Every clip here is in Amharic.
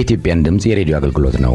የኢትዮጵያን ድምፅ የሬዲዮ አገልግሎት ነው።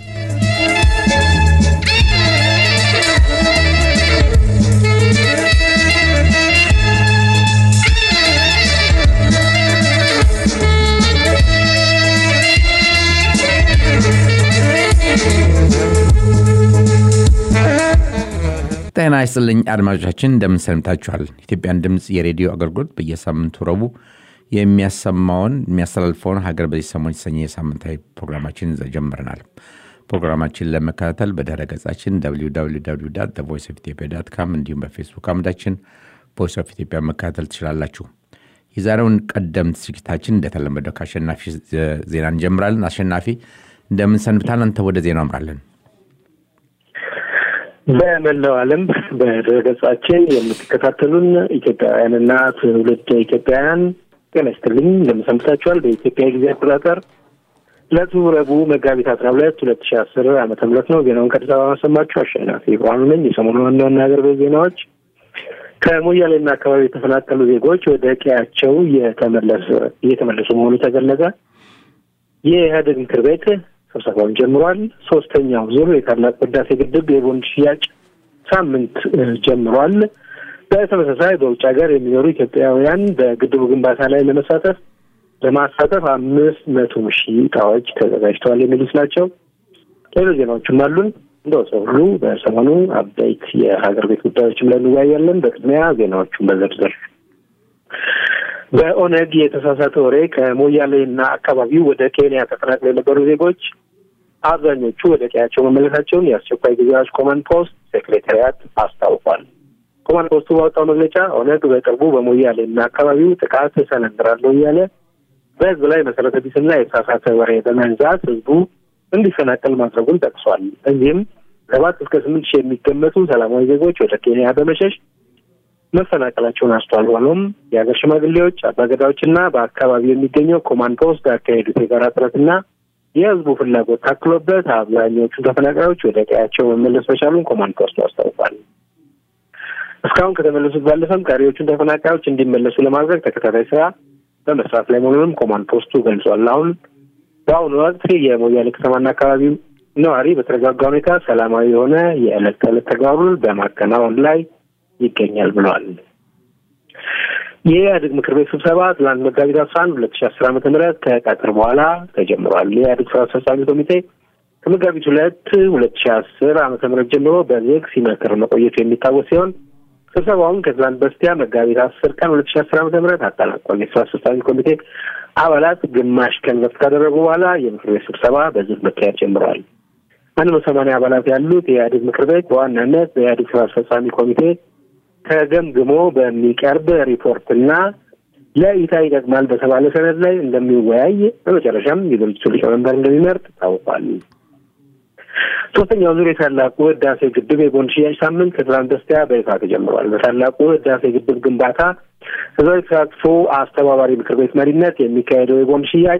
ጤና ይስጥልኝ አድማጮቻችን፣ እንደምን ሰንብታችኋል? ኢትዮጵያን ድምፅ የሬዲዮ አገልግሎት በየሳምንቱ ረቡዕ የሚያሰማውን የሚያስተላልፈውን ሀገር በዚህ ሰሞን የተሰኘ የሳምንታዊ ፕሮግራማችን ጀምረናል። ፕሮግራማችን ለመከታተል በድረ ገጻችን ቮይስ ኦፍ ኢትዮጵያ ዳት ካም እንዲሁም በፌስቡክ አምዳችን ቮይስ ኦፍ ኢትዮጵያ መከታተል ትችላላችሁ። የዛሬውን ቀደምት ዝግጅታችን እንደተለመደው ከአሸናፊ ዜና እንጀምራለን። አሸናፊ እንደምን ሰንብታል? አንተ ወደ ዜናው አምራለን። በመላው ዓለም በድረገጻችን የምትከታተሉን ኢትዮጵያውያንና ትውልድ ኢትዮጵያውያን ጤና ይስጥልኝ እንደምሰንብታችኋል። በኢትዮጵያ ጊዜ አቆጣጠር ዕለቱ ረቡዕ መጋቢት አስራ ሁለት ሁለት ሺ አስር ዓመተ ምህረት ነው። ዜናውን ከአዲስ አበባ ማሰማችሁ አሸናፊ ብርሃኑ ነኝ። የሰሞኑ ዋና ዋና ሀገር ቤት ዜናዎች ከሞያሌና አካባቢ የተፈናቀሉ ዜጎች ወደ ቀያቸው እየተመለሱ መሆኑ ተገለጸ። የኢህአዴግ ምክር ቤት ስብሰባውን ጀምሯል። ሶስተኛው ዙር የታላቅ ህዳሴ ግድብ የቦንድ ሽያጭ ሳምንት ጀምሯል። በተመሳሳይ በውጭ ሀገር የሚኖሩ ኢትዮጵያውያን በግድቡ ግንባታ ላይ ለመሳተፍ ለማሳተፍ አምስት መቶ ሺህ እቃዎች ተዘጋጅተዋል የሚሉት ናቸው። ሌሎች ዜናዎችም አሉን። እንደወሰው ሁሉ በሰሞኑ አበይት የሀገር ቤት ጉዳዮችም ላይ እንወያያለን። በቅድሚያ ዜናዎቹን በዝርዝር በኦነግ የተሳሳተ ወሬ ከሞያሌ እና አካባቢው ወደ ኬንያ ተፈናቅለው የነበሩ ዜጎች አብዛኞቹ ወደ ቀያቸው መመለሳቸውን የአስቸኳይ ጊዜ አዋጅ ኮማንድ ፖስት ሴክሬታሪያት አስታውቋል። ኮማንድ ፖስቱ ባወጣው መግለጫ ኦነግ በቅርቡ በሞያሌ እና አካባቢው ጥቃት እሰነዝራለሁ እያለ በህዝብ ላይ መሰረተ ቢስና የተሳሳተ ወሬ በመንዛት ህዝቡ እንዲፈናቀል ማድረጉን ጠቅሷል። እዚህም ሰባት እስከ ስምንት ሺህ የሚገመቱ ሰላማዊ ዜጎች ወደ ኬንያ በመሸሽ መፈናቀላቸውን አስተዋል። ሆኖም የሀገር ሽማግሌዎች፣ አባገዳዎችና በአካባቢው የሚገኘው ኮማንድ ፖስት ያካሄዱት የጋራ ጥረትና የህዝቡ ፍላጎት ታክሎበት አብዛኛዎቹ ተፈናቃዮች ወደ ቀያቸው መመለስ መቻሉን ኮማንድ ፖስቱ አስታውቋል። እስካሁን ከተመለሱት ባለፈም ቀሪዎቹን ተፈናቃዮች እንዲመለሱ ለማድረግ ተከታታይ ስራ በመስራት ላይ መሆኑንም ኮማንድ ፖስቱ ገልጿል። አሁን በአሁኑ ወቅት የሞያሌ ከተማና አካባቢው ነዋሪ በተረጋጋ ሁኔታ ሰላማዊ የሆነ የዕለት ተዕለት ተግባሩን በማከናወን ላይ ይገኛል ብለዋል። የኢህአዴግ ምክር ቤት ስብሰባ ትላንት መጋቢት አስራ አንድ ሁለት ሺ አስር ዓመተ ምህረት ከቀትር በኋላ ተጀምሯል። የኢህአዴግ ስራ አስፈጻሚ ኮሚቴ ከመጋቢት ሁለት ሁለት ሺ አስር ዓመተ ምህረት ጀምሮ በዝግ ሲመክር መቆየቱ የሚታወስ ሲሆን ስብሰባውን ከትላንት በስቲያ መጋቢት አስር ቀን ሁለት ሺ አስር ዓመተ ምህረት አጠናቋል። የስራ አስፈጻሚ ኮሚቴ አባላት ግማሽ ቀን ረፍት ካደረጉ በኋላ የምክር ቤት ስብሰባ በዝግ መካሄድ ጀምረዋል። አንድ መቶ ሰማንያ አባላት ያሉት የኢህአዴግ ምክር ቤት በዋናነት በኢህአዴግ ስራ አስፈጻሚ ኮሚቴ ተገምግሞ በሚቀርብ ሪፖርትና ለእይታ ይጠቅማል በተባለ ሰነድ ላይ እንደሚወያይ በመጨረሻም የድርጅቱ ሊቀመንበር እንደሚመርጥ ታውቋል። ሶስተኛው ዙር የታላቁ ህዳሴ ግድብ የቦንድ ሽያጭ ሳምንት ከትላንት በስቲያ በይፋ ተጀምሯል። በታላቁ ህዳሴ ግድብ ግንባታ ህዝባዊ ተሳትፎ አስተባባሪ ምክር ቤት መሪነት የሚካሄደው የቦንድ ሽያጭ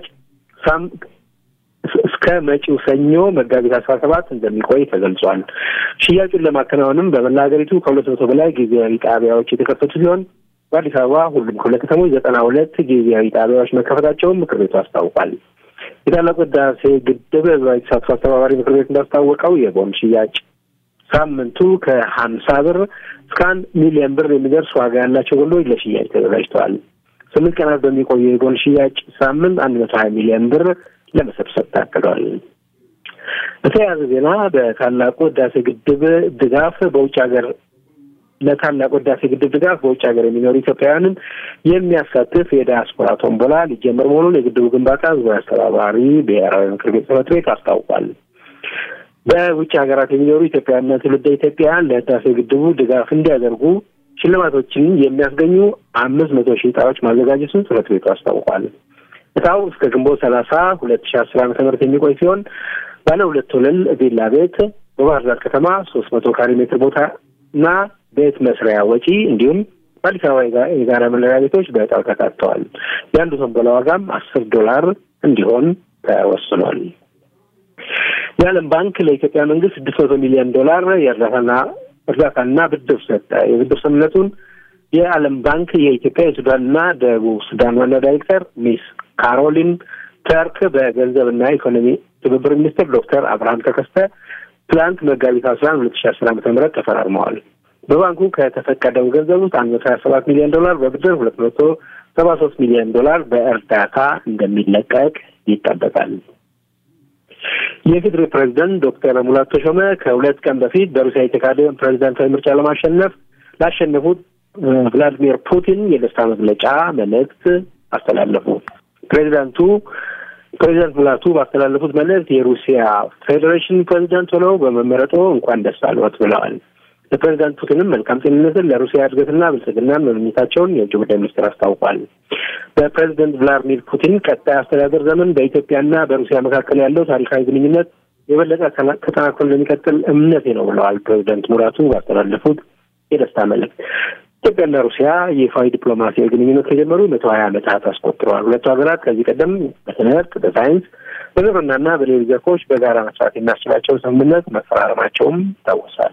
እስከ መጪው ሰኞ መጋቢት አስራ ሰባት እንደሚቆይ ተገልጿል። ሽያጩን ለማከናወንም በመላ ሀገሪቱ ከሁለት መቶ በላይ ጊዜያዊ ጣቢያዎች የተከፈቱ ሲሆን በአዲስ አበባ ሁሉም ክፍለ ከተሞች ዘጠና ሁለት ጊዜያዊ ጣቢያዎች መከፈታቸውን ምክር ቤቱ አስታውቋል። የታላቁ ህዳሴ ግድብ ህዝባዊ ተሳትፎ አስተባባሪ ምክር ቤት እንዳስታወቀው የቦንድ ሽያጭ ሳምንቱ ከሀምሳ ብር እስከ አንድ ሚሊዮን ብር የሚደርስ ዋጋ ያላቸው ቦንዶች ለሽያጭ ተዘጋጅተዋል። ስምንት ቀናት በሚቆየው የቦንድ ሽያጭ ሳምንት አንድ መቶ ሀያ ሚሊዮን ብር ለመሰብሰብ ታቅዷል። በተያያዘ ዜና በታላቁ ህዳሴ ግድብ ድጋፍ በውጭ ሀገር ለታላቁ ህዳሴ ግድብ ድጋፍ በውጭ ሀገር የሚኖሩ ኢትዮጵያውያንን የሚያሳትፍ የዲያስፖራ ቶምቦላ ሊጀመር መሆኑን የግድቡ ግንባታ ህዝባዊ አስተባባሪ ብሔራዊ ምክር ቤት ጽሕፈት ቤት አስታውቋል። በውጭ ሀገራት የሚኖሩ ኢትዮጵያውያንና ትውልደ ኢትዮጵያውያን ለህዳሴ ግድቡ ድጋፍ እንዲያደርጉ ሽልማቶችን የሚያስገኙ አምስት መቶ ሺህ እጣዎች ማዘጋጀቱን ጽሕፈት ቤቱ አስታውቋል። እጣው እስከ ግንቦት ሰላሳ ሁለት ሺ አስር ዓመተ ምህረት የሚቆይ ሲሆን ባለ ሁለት ወለል ቪላ ቤት በባህር ዳር ከተማ ሶስት መቶ ካሬ ሜትር ቦታ እና ቤት መስሪያ ወጪ እንዲሁም በአዲስ አበባ የጋራ መኖሪያ ቤቶች በእጣው ተካተዋል። የአንዱ ቶምቦላ ዋጋም አስር ዶላር እንዲሆን ተወስኗል። የዓለም ባንክ ለኢትዮጵያ መንግስት ስድስት መቶ ሚሊዮን ዶላር የእርዳታና እርዳታና ብድር ሰጠ። የብድር ስምምነቱን የዓለም ባንክ የኢትዮጵያ የሱዳንና ደቡብ ሱዳን ዋና ዳይሬክተር ሚስ ካሮሊን ተርክ በገንዘብና ኢኮኖሚ ትብብር ሚኒስትር ዶክተር አብርሃም ተከስተ ትላንት መጋቢት አስራ አንድ ሁለት ሺ አስር ዓመተ ምህረት ተፈራርመዋል። በባንኩ ከተፈቀደው ገንዘብ ውስጥ አንድ መቶ ሀያ ሰባት ሚሊዮን ዶላር በብድር ሁለት መቶ ሰባ ሶስት ሚሊዮን ዶላር በእርዳታ እንደሚለቀቅ ይጠበቃል። የፌዴራል ፕሬዚደንት ዶክተር ሙላቱ ተሾመ ከሁለት ቀን በፊት በሩሲያ የተካሄደ ፕሬዚዳንታዊ ምርጫ ለማሸነፍ ላሸነፉት ቭላዲሚር ፑቲን የደስታ መግለጫ መልእክት አስተላለፉ። ፕሬዚዳንቱ ፕሬዚዳንት ሙላቱ ባስተላለፉት መልእክት የሩሲያ ፌዴሬሽን ፕሬዚዳንት ሆነው በመመረጦ እንኳን ደስ አለዎት ብለዋል። ለፕሬዚዳንት ፑቲንም መልካም ጤንነትን ለሩሲያ እድገትና ብልጽግናን መመኘታቸውን የውጭ ጉዳይ ሚኒስትር አስታውቋል። በፕሬዚደንት ቭላዲሚር ፑቲን ቀጣይ አስተዳደር ዘመን በኢትዮጵያና በሩሲያ መካከል ያለው ታሪካዊ ግንኙነት የበለጠ ተጠናክሮ እንደሚቀጥል እምነቴ ነው ብለዋል ፕሬዚደንት ሙላቱ ባስተላለፉት የደስታ መልእክት። ኢትዮጵያና ሩሲያ ይፋዊ ዲፕሎማሲያዊ ግንኙነት ከጀመሩ መቶ ሀያ ዓመታት አስቆጥረዋል። ሁለቱ ሀገራት ከዚህ ቀደም በትምህርት፣ በሳይንስ፣ በግብርናና በሌሎች ዘርፎች በጋራ መስራት የሚያስችላቸውን ስምምነት መፈራረማቸውም ይታወሳል።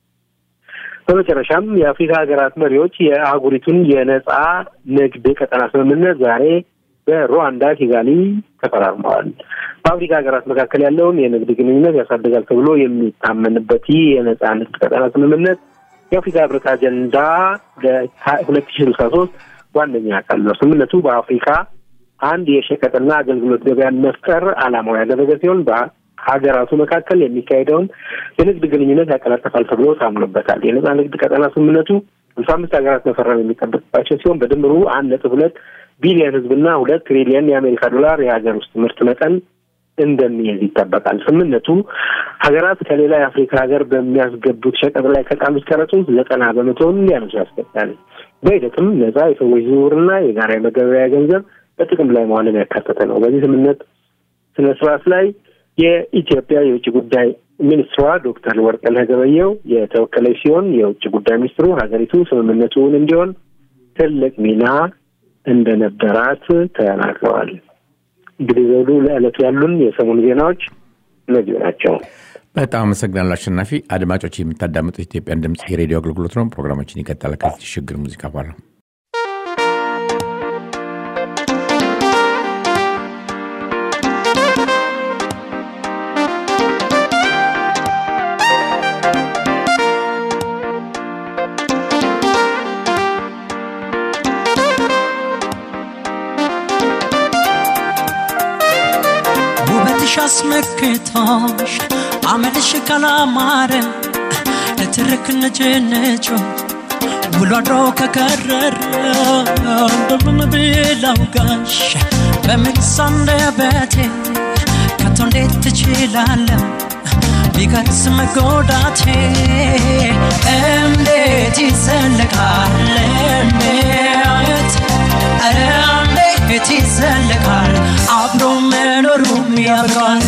በመጨረሻም የአፍሪካ ሀገራት መሪዎች የአህጉሪቱን የነጻ ንግድ ቀጠና ስምምነት ዛሬ በሩዋንዳ ኪጋሊ ተፈራርመዋል። በአፍሪካ ሀገራት መካከል ያለውን የንግድ ግንኙነት ያሳድጋል ተብሎ የሚታመንበት ይህ የነጻ ንግድ ቀጠና ስምምነት የአፍሪካ ህብረት አጀንዳ ለሁለት ሺ ስልሳ ሶስት ዋነኛ አካል ነው። ስምምነቱ በአፍሪካ አንድ የሸቀጥና አገልግሎት ገበያን መፍጠር ዓላማው ያደረገ ሲሆን ሀገራቱ መካከል የሚካሄደውን የንግድ ግንኙነት ያቀላጠፋል ተብሎ ታምኖበታል። የነጻ ንግድ ቀጠና ስምምነቱ ሃምሳ አምስት ሀገራት መፈረም የሚጠበቅባቸው ሲሆን በድምሩ አንድ ነጥብ ሁለት ቢሊዮን ህዝብና ሁለት ትሪሊየን የአሜሪካ ዶላር የሀገር ውስጥ ምርት መጠን እንደሚይዝ ይጠበቃል። ስምምነቱ ሀገራት ከሌላ የአፍሪካ ሀገር በሚያስገቡት ሸቀጥ ላይ ከጣሉት ቀረጥ ውስጥ ዘጠና በመቶውን ሊያነሱ ያስገዳል። በሂደትም ነጻ የሰዎች ዝውውርና የጋራ የመገበያያ ገንዘብ በጥቅም ላይ መዋልን ያካተተ ነው። በዚህ ስምምነት ስነ ስርዓት ላይ የኢትዮጵያ የውጭ ጉዳይ ሚኒስትሯ ዶክተር ወርቅነህ ገበየሁ የተወከለች ሲሆን የውጭ ጉዳይ ሚኒስትሩ ሀገሪቱ ስምምነቱን እንዲሆን ትልቅ ሚና እንደነበራት ተናግረዋል። እንግዲህ ዘውዱ ለዕለቱ ያሉን የሰሞኑ ዜናዎች እነዚሁ ናቸው። በጣም አመሰግናለሁ አሸናፊ። አድማጮች የምታዳምጡት ኢትዮጵያን ድምፅ የሬዲዮ አገልግሎት ነው። ፕሮግራማችን ይቀጥላል ከዚህ ሽግግር ሙዚቃ በኋላ አስመክቶሽ አመልሽ ካላማረ ለትርክ ነጭነጮ ውሎ አድሮ ከከረረ እንደምን ብላው ጋሽ በምልስ አንደበቴ ከቶ እንዴት ትችላለህ ቢቀርስ መጎዳቴ እንዴት ይዘለቃል እንዴት ኧረ እንዴት ይዘለቃል አብሮ መኖሩም ያብቃል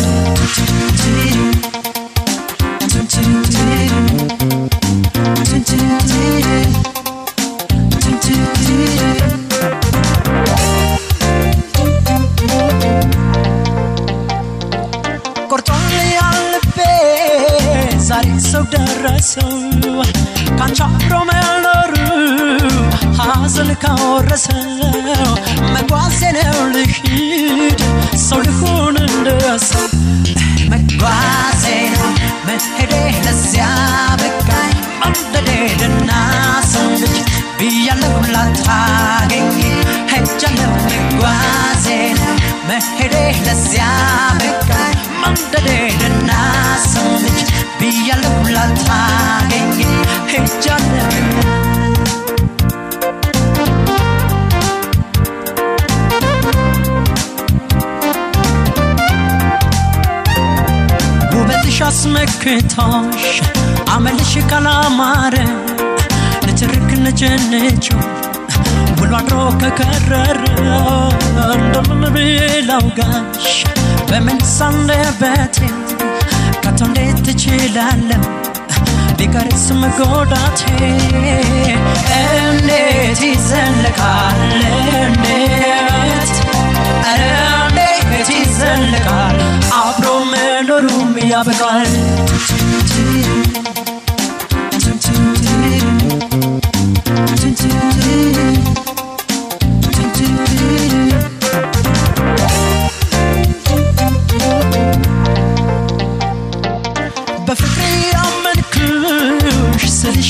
ቆርጦን ያልቤ ዛሬ ሰው ደረሰው ካንቺ አብሮ መኖሩ ሐዘን ካወረሰው መጓዜ ነው ልሂድ ሰው ልሁን እንደሰው መጓዜ ነው መሄዴ ለዚያ በቃኝ መንደዴ ልናሰው ልጅ ብያለሁ ላታገኝ ሄጃለሁ መጓዜ ነው መሄዴ ለዚያ በቃኝ መንደዴ ልናሰው ልጅ ብያለሁ ላታገኝ ሄጃለሁ ውበትሽ አስመክቶሽ አመልሽ ካላማረ ንትርክ ነጭንጮ ውሎ አድሮ ከከረረ እንደምን ብላው ጋሽ በምልስ አንደበቴ ከቶ እንዴት ትችላለሁ ቢቀርስ መጎዳቴ እንዴት ይዘለቃል እንዴት ኧረ እንዴት ይዘለቃል አብሮ መኖሩም ያበቃል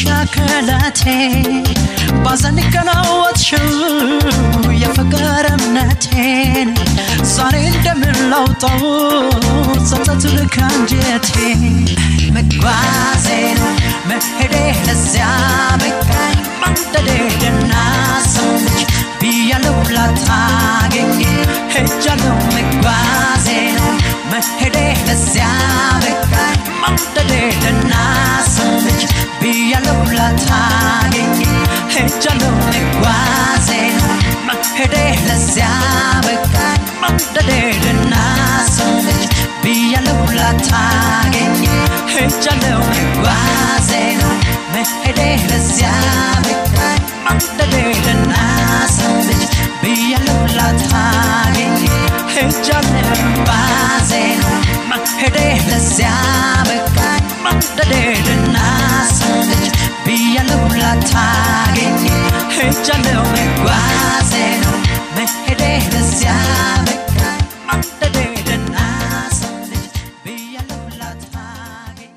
ከላቴ ባዘን ቀናወትሽው የፍቅር እምነቴን ዛሬ እንደምን ላውጣው ጸጸት ከአንጀቴ መጓዜ ነው መሄዴ ለዚያ በቃኝ ማንደዴ ደናሰች ብያለሁ ላታገኝ ሄጃለሁ መጓዜ ነው መሄዴ ለዚያ በቃኝ ማንደዴ ደናሰች ብያለሁ ላታገኝ ሄጃለሁ መጓዜ ነው መሄዴ ለዚያ በቃኝ ማንደዴ ደናሰች ብያለሁ ላታገኝ ሄጃለሁ መጓዜ ነው መሄዴ ለዚያ በቃኝ ማንደዴ ደናሰች ብያለሁ ላታገኝ ሄጃለሁ መጓዜ ነው መሄዴ ለዚያ በቃኝ ማንደዴ ደናሰች ብያለሁ ላታገኝ ሄጃለሁ መጓዜ ነው መሄዴ ለዚያ በቃኝ ማንደዴ ደናሰች ብያለሁ ላታገኝ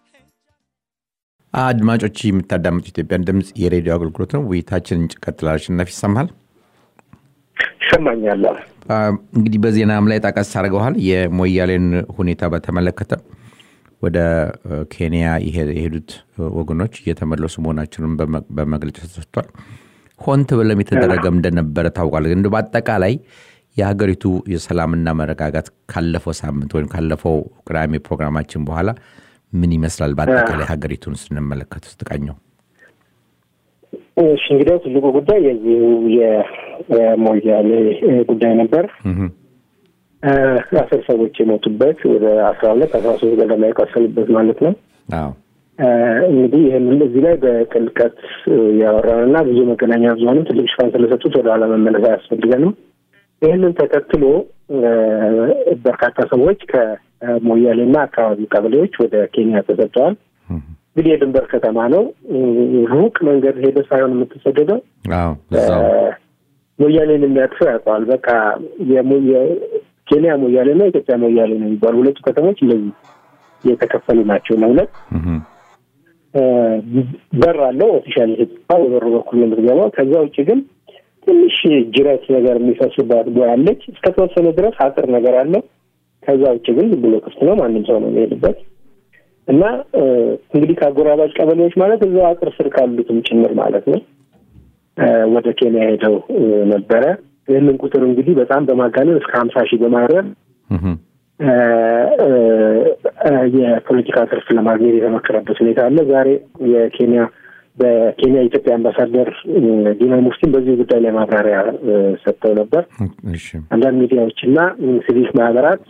አድማጮች የምታዳምጡ ኢትዮጵያን ድምፅ የሬዲዮ አገልግሎት ነው። ውይይታችን እንቀጥላል። አሸናፊ ይሰማል። ይሰማኛል። እንግዲህ በዜናም ላይ ጠቀስ አድርገዋል። የሞያሌን ሁኔታ በተመለከተ ወደ ኬንያ የሄዱት ወገኖች እየተመለሱ መሆናቸውን በመግለጫ ተሰጥቷል። ሆን ተብሎም የተደረገም እንደነበረ ታውቋል። ግን በአጠቃላይ የሀገሪቱ የሰላምና መረጋጋት ካለፈው ሳምንት ወይም ካለፈው ቅዳሜ ፕሮግራማችን በኋላ ምን ይመስላል? በአጠቃላይ ሀገሪቱን ስንመለከት ውስጥ ቃኘው እሺ እንግዲያው ትልቁ ጉዳይ የዚሁ የሞያሌ ጉዳይ ነበር። አስር ሰዎች የሞቱበት ወደ አስራ ሁለት አስራ ሶስት ገደማ የቆሰሉበት ማለት ነው። አዎ እንግዲህ ይህንን እዚህ ላይ በጥልቀት ያወራንና ብዙ መገናኛ ብዙኃንም ትልቅ ሽፋን ስለሰጡት ወደ ኋላ መመለስ አያስፈልገንም። ይህንን ተከትሎ በርካታ ሰዎች ከሞያሌና አካባቢ ቀበሌዎች ወደ ኬንያ ተሰጥተዋል። እንግዲህ የድንበር ከተማ ነው። ሩቅ መንገድ ሄደ ሳይሆን የምትሰደደው አዎ እዛው ሞያሌን የሚያቅፈው ያውቀዋል። በቃ ኬንያ ሞያሌ እና ኢትዮጵያ ሞያሌ ነው የሚባሉ ሁለቱ ከተሞች እንደዚህ የተከፈሉ ናቸው ለሁለት። በር አለው ኦፊሻል የተጻፈ በበሩ በኩል ነው የምትገባው። ከዛ ውጭ ግን ትንሽ ጅረት ነገር የሚፈስባት ቦይ አለች። እስከተወሰነ ድረስ አጥር ነገር አለው። ከዛ ውጭ ግን ዝም ብሎ ክፍት ነው። ማንም ሰው ነው የሚሄድበት እና እንግዲህ ከአጎራባጭ ቀበሌዎች ማለት እዛው አጥር ስር ካሉትም ጭምር ማለት ነው ወደ ኬንያ ሄደው ነበረ። ይህንን ቁጥር እንግዲህ በጣም በማጋነን እስከ ሀምሳ ሺህ በማድረግ የፖለቲካ ትርፍ ለማግኘት የተመከረበት ሁኔታ አለ። ዛሬ የኬንያ በኬንያ የኢትዮጵያ አምባሳደር ዲና ሙፍቲን በዚህ ጉዳይ ላይ ማብራሪያ ሰጥተው ነበር። አንዳንድ ሚዲያዎች እና ሲቪክ ማህበራት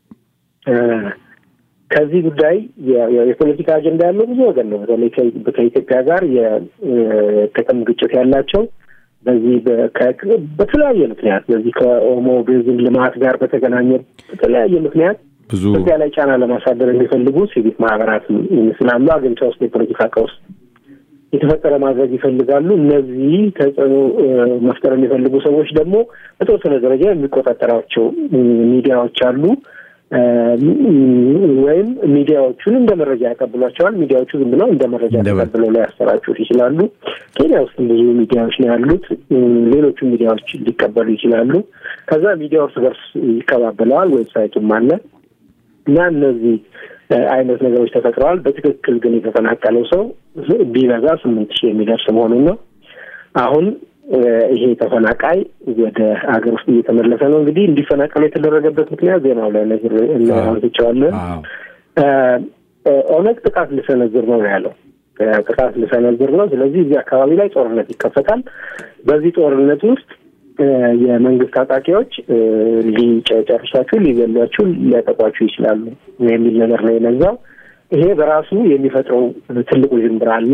ከዚህ ጉዳይ የፖለቲካ አጀንዳ ያለው ብዙ ወገን ነው። በተለይ ከኢትዮጵያ ጋር የጥቅም ግጭት ያላቸው በዚህ በተለያየ ምክንያት በዚህ ከኦሞ ቤዝን ልማት ጋር በተገናኘ በተለያየ ምክንያት ብዙ ኢትዮጵያ ላይ ጫና ለማሳደር የሚፈልጉ ሲቪክ ማህበራት ስላሉ አገሪቷ ውስጥ የፖለቲካ ቀውስ የተፈጠረ ማድረግ ይፈልጋሉ። እነዚህ ተጽዕኖ መፍጠር የሚፈልጉ ሰዎች ደግሞ በተወሰነ ደረጃ የሚቆጣጠራቸው ሚዲያዎች አሉ ወይም ሚዲያዎቹን እንደ መረጃ ያቀብሏቸዋል። ሚዲያዎቹ ዝም ብለው እንደ መረጃ ተቀብለው ላይ ያሰራጩት ይችላሉ። ኬንያ ውስጥ ብዙ ሚዲያዎች ነው ያሉት። ሌሎቹ ሚዲያዎች ሊቀበሉ ይችላሉ። ከዛ ሚዲያ እርስ በርስ ይቀባበለዋል። ዌብሳይቱም አለ እና እነዚህ አይነት ነገሮች ተፈጥረዋል። በትክክል ግን የተፈናቀለው ሰው ቢበዛ ስምንት ሺህ የሚደርስ መሆኑን ነው። አሁን ይሄ ተፈናቃይ ወደ ሀገር ውስጥ እየተመለሰ ነው። እንግዲህ እንዲፈናቀሉ የተደረገበት ምክንያት ዜናው ላይ አንስቼዋለን። ኦነግ ጥቃት ልሰነዝር ነው ያለው። ጥቃት ልሰነዝር ነው። ስለዚህ እዚህ አካባቢ ላይ ጦርነት ይከፈታል። በዚህ ጦርነት ውስጥ የመንግስት ታጣቂዎች ሊጨርሷችሁ፣ ሊገሏችሁ፣ ሊያጠቋችሁ ይችላሉ የሚል ነገር ነው የነዛው። ይሄ በራሱ የሚፈጥረው ትልቁ ዥንብር አለ።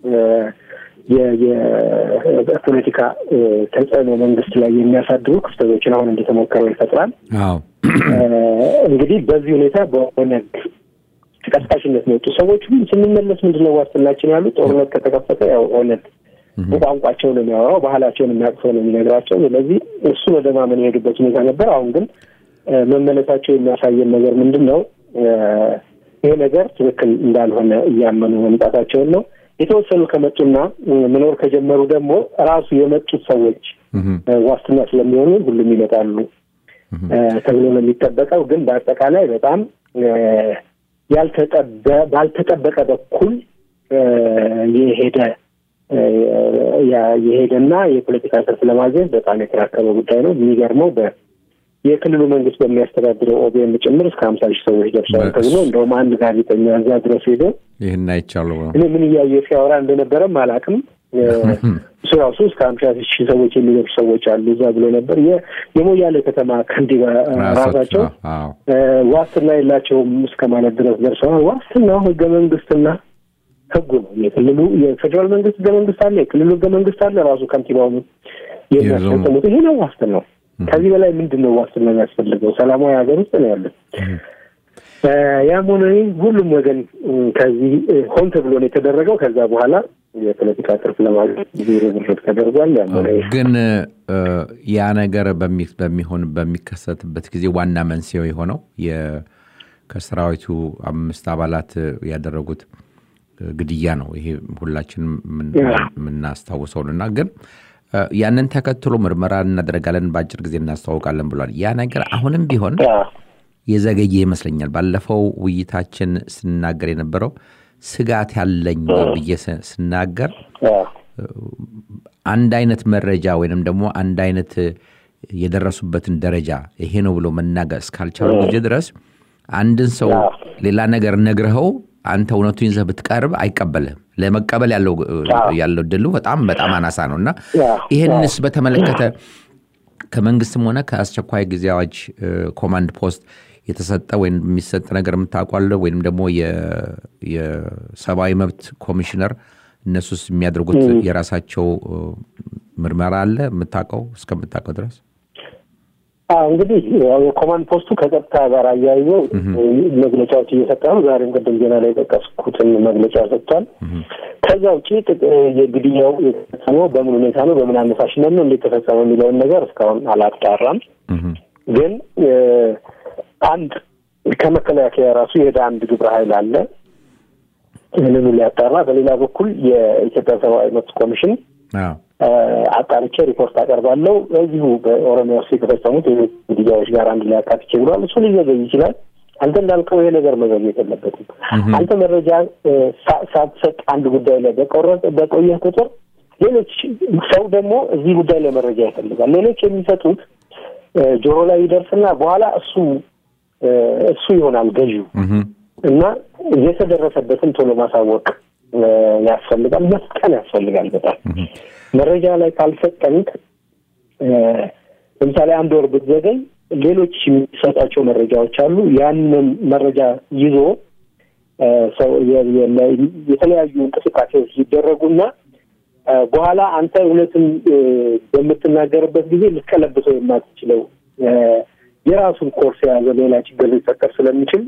የፖለቲካ ተጽዕኖ መንግስት ላይ የሚያሳድሩ ክፍተቶችን አሁን እንደተሞከረው ይፈጥራል። አዎ እንግዲህ በዚህ ሁኔታ በኦነግ ተቀስቃሽነት ነው የወጡ ሰዎች ስንመለስ ምንድነው ዋስትናችን ያሉ ጦርነት ከተከፈተ ያው ኦነግ በቋንቋቸው ነው የሚያወራው፣ ባህላቸውን የሚያቅፈው ነው የሚነግራቸው። ስለዚህ እሱን ወደ ማመን የሄዱበት ሁኔታ ነበር። አሁን ግን መመለሳቸው የሚያሳየን ነገር ምንድን ነው? ይሄ ነገር ትክክል እንዳልሆነ እያመኑ መምጣታቸውን ነው። የተወሰኑ ከመጡና መኖር ከጀመሩ ደግሞ ራሱ የመጡት ሰዎች ዋስትና ስለሚሆኑ ሁሉም ይመጣሉ ተብሎ ነው የሚጠበቀው። ግን በአጠቃላይ በጣም ባልተጠበቀ በኩል የሄደ የሄደና የፖለቲካ ትርፍ ለማግኘት በጣም የተራከበ ጉዳይ ነው። የሚገርመው በ የክልሉ መንግስት በሚያስተዳድረው ኦቢኤን ጭምር እስከ ሀምሳ ሺህ ሰዎች ደርሰዋል ተብሎ እንደውም አንድ ጋዜጠኛ እዛ ድረስ ሄዶ ይህን አይቻለሁ እኔ ምን እያየ ሲያወራ እንደነበረም አላውቅም። እሱ ራሱ እስከ ሀምሳ ሺህ ሰዎች የሚደርሱ ሰዎች አሉ እዛ ብሎ ነበር። የሞያሌ ከተማ ከንቲባ ራሳቸው ዋስትና የላቸውም እስከ ማለት ድረስ ደርሰዋል። ዋስትናው ህገ መንግስትና ህጉ ነው። የክልሉ የፌዴራል መንግስት ህገ መንግስት አለ፣ የክልሉ ህገ መንግስት አለ። ራሱ ከንቲባው የሚያስፈጽሙት ይሄ ነው ዋስትናው። ከዚህ በላይ ምንድን ነው ዋስትና የሚያስፈልገው? ሰላማዊ ሀገር ውስጥ ነው ያለን። ያም ሆነ ሁሉም ወገን ከዚህ ሆን ተብሎ ነው የተደረገው። ከዛ በኋላ የፖለቲካ ትርፍ ለማግኘት ብዙ ርብርብ ተደርጓል። ያም ሆነ ግን ያ ነገር በሚሆን በሚከሰትበት ጊዜ ዋና መንስኤው የሆነው ከሰራዊቱ አምስት አባላት ያደረጉት ግድያ ነው። ይሄ ሁላችንም የምናስታውሰውን እና ግን ያንን ተከትሎ ምርመራ እናደርጋለን፣ በአጭር ጊዜ እናስተዋውቃለን ብሏል። ያ ነገር አሁንም ቢሆን የዘገየ ይመስለኛል። ባለፈው ውይይታችን ስናገር የነበረው ስጋት ያለኝ ብዬ ስናገር አንድ አይነት መረጃ ወይንም ደግሞ አንድ አይነት የደረሱበትን ደረጃ ይሄ ነው ብሎ መናገር እስካልቻሉ ጊዜ ድረስ አንድን ሰው ሌላ ነገር ነግረኸው አንተ እውነቱን ይዘህ ብትቀርብ አይቀበልህም። ለመቀበል ያለው ድሉ በጣም በጣም አናሳ ነው እና ይህንስ በተመለከተ ከመንግስትም ሆነ ከአስቸኳይ ጊዜ አዋጅ ኮማንድ ፖስት የተሰጠ ወይም የሚሰጥ ነገር የምታውቋለ ወይም ደግሞ የሰብአዊ መብት ኮሚሽነር እነሱስ የሚያደርጉት የራሳቸው ምርመራ አለ የምታውቀው እስከምታውቀው ድረስ? እንግዲህ የኮማንድ ፖስቱ ከጸጥታ ጋር አያይዞ መግለጫዎች እየሰጠ ነው። ዛሬም ቅድም ዜና ላይ የጠቀስኩትን መግለጫ ሰጥቷል። ከዛ ውጭ የግድያው የተፈጸመው በምን ሁኔታ ነው፣ በምን አነሳሽነት ነው፣ እንዴት ተፈጸመ የሚለውን ነገር እስካሁን አላጣራም። ግን አንድ ከመከላከያ ራሱ የሄደ አንድ ግብረ ኃይል አለ ይህንኑ ሊያጣራ። በሌላ በኩል የኢትዮጵያ ሰብአዊ መብት ኮሚሽን አጣርቼ ሪፖርት አቀርባለሁ እዚሁ በኦሮሚያ ውስጥ የተፈጸሙት ግድያዎች ጋር አንድ ላይ አካትቼ ብሏል። እሱ ሊዘገይ ይችላል። አንተ እንዳልከው ይሄ ነገር መዘግየት የለበትም። አንተ መረጃ ሳትሰጥ አንድ ጉዳይ ላይ በቆየህ ቁጥር ሌሎች ሰው ደግሞ እዚህ ጉዳይ ላይ መረጃ ይፈልጋል። ሌሎች የሚሰጡት ጆሮ ላይ ይደርስና በኋላ እሱ እሱ ይሆናል ገዢው እና የተደረሰበትን ቶሎ ማሳወቅ ያስፈልጋል። መስጠን ያስፈልጋል። በጣም መረጃ ላይ ካልሰጠንክ ለምሳሌ አንድ ወር ብትዘገይ ሌሎች የሚሰጣቸው መረጃዎች አሉ። ያንን መረጃ ይዞ ሰው የተለያዩ እንቅስቃሴዎች ሊደረጉና በኋላ አንተ እውነትን በምትናገርበት ጊዜ ልትቀለብሰው የማትችለው የራሱን ኮርስ የያዘ ሌላ ችግር ሊፈጠር ስለሚችል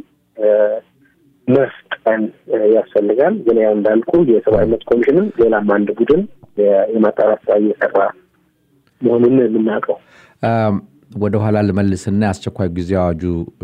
መስጠን ያስፈልጋል። ግን ያው እንዳልኩ የሰብአዊ መብት ኮሚሽንም ሌላም አንድ ቡድን የማጣራት ስራ እየሰራ መሆኑን የምናውቀው። ወደ ኋላ ልመልስና የአስቸኳይ ጊዜ አዋጁ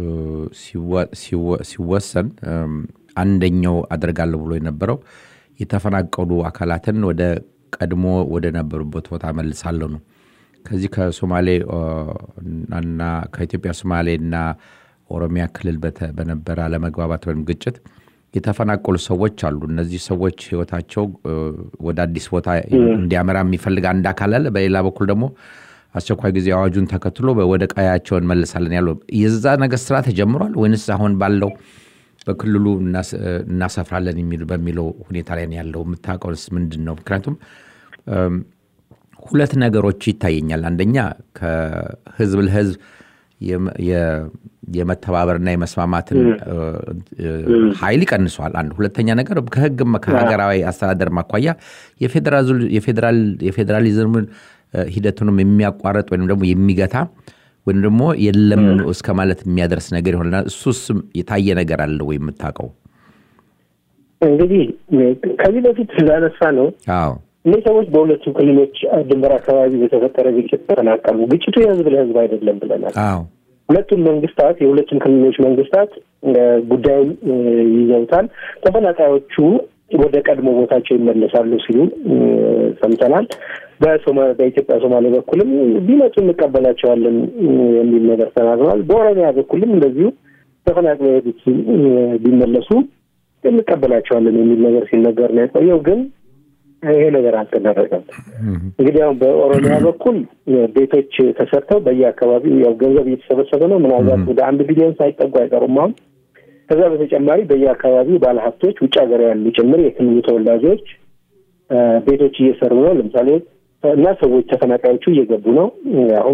ሲወሰን አንደኛው አደርጋለሁ ብሎ የነበረው የተፈናቀሉ አካላትን ወደ ቀድሞ ወደ ነበሩበት ቦታ መልሳለሁ ነው። ከዚህ ከሶማሌ እና ከኢትዮጵያ ሶማሌ እና ኦሮሚያ ክልል በነበረ አለመግባባት ወይም ግጭት የተፈናቀሉ ሰዎች አሉ። እነዚህ ሰዎች ህይወታቸው ወደ አዲስ ቦታ እንዲያመራ የሚፈልግ አንድ አካል አለ። በሌላ በኩል ደግሞ አስቸኳይ ጊዜ አዋጁን ተከትሎ ወደ ቀያቸው እንመልሳለን ያለው የዛ ነገር ስራ ተጀምሯል ወይንስ አሁን ባለው በክልሉ እናሰፍራለን በሚለው ሁኔታ ላይ ያለው የምታውቀውስ ምንድን ነው? ምክንያቱም ሁለት ነገሮች ይታየኛል። አንደኛ ከህዝብ ለህዝብ የመተባበርና የመስማማትን ኃይል ይቀንሷል። አንድ ሁለተኛ ነገር ከህግም ከሀገራዊ አስተዳደር ማኳያ የፌዴራሊዝምን ሂደቱንም የሚያቋርጥ ወይም ደግሞ የሚገታ ወይም ደግሞ የለም እስከ ማለት የሚያደርስ ነገር ይሆናል። እሱስ የታየ ነገር አለ ወይ የምታውቀው? እንግዲህ ከዚህ በፊት ስላነሳ ነው አዎ እነዚህ ሰዎች በሁለቱም ክልሎች ድንበር አካባቢ በተፈጠረ ግጭት ተፈናቀሉ። ግጭቱ የህዝብ ለህዝብ አይደለም ብለናል። አዎ ሁለቱም መንግስታት የሁለቱም ክልሎች መንግስታት ጉዳዩን ይዘውታል። ተፈናቃዮቹ ወደ ቀድሞ ቦታቸው ይመለሳሉ ሲሉ ሰምተናል። በኢትዮጵያ ሶማሌ በኩልም ቢመጡ እንቀበላቸዋለን የሚል ነገር ተናግረዋል። በኦሮሚያ በኩልም እንደዚሁ ተፈናቅለው የሄዱት ቢመለሱ እንቀበላቸዋለን የሚል ነገር ሲነገር ነው የቆየው። ግን ይሄ ነገር አልተደረገም። እንግዲህ አሁን በኦሮሚያ በኩል ቤቶች ተሰርተው በየአካባቢው ያው ገንዘብ እየተሰበሰበ ነው። ምናልባት ወደ አንድ ቢሊዮን ሳይጠጉ አይቀሩም አሁን ከዛ በተጨማሪ በየአካባቢው ባለሀብቶች ውጭ ሀገር ያሉ ጭምር የክልሉ ተወላጆች ቤቶች እየሰሩ ነው። ለምሳሌ እና ሰዎች ተፈናቃዮቹ እየገቡ ነው። አሁን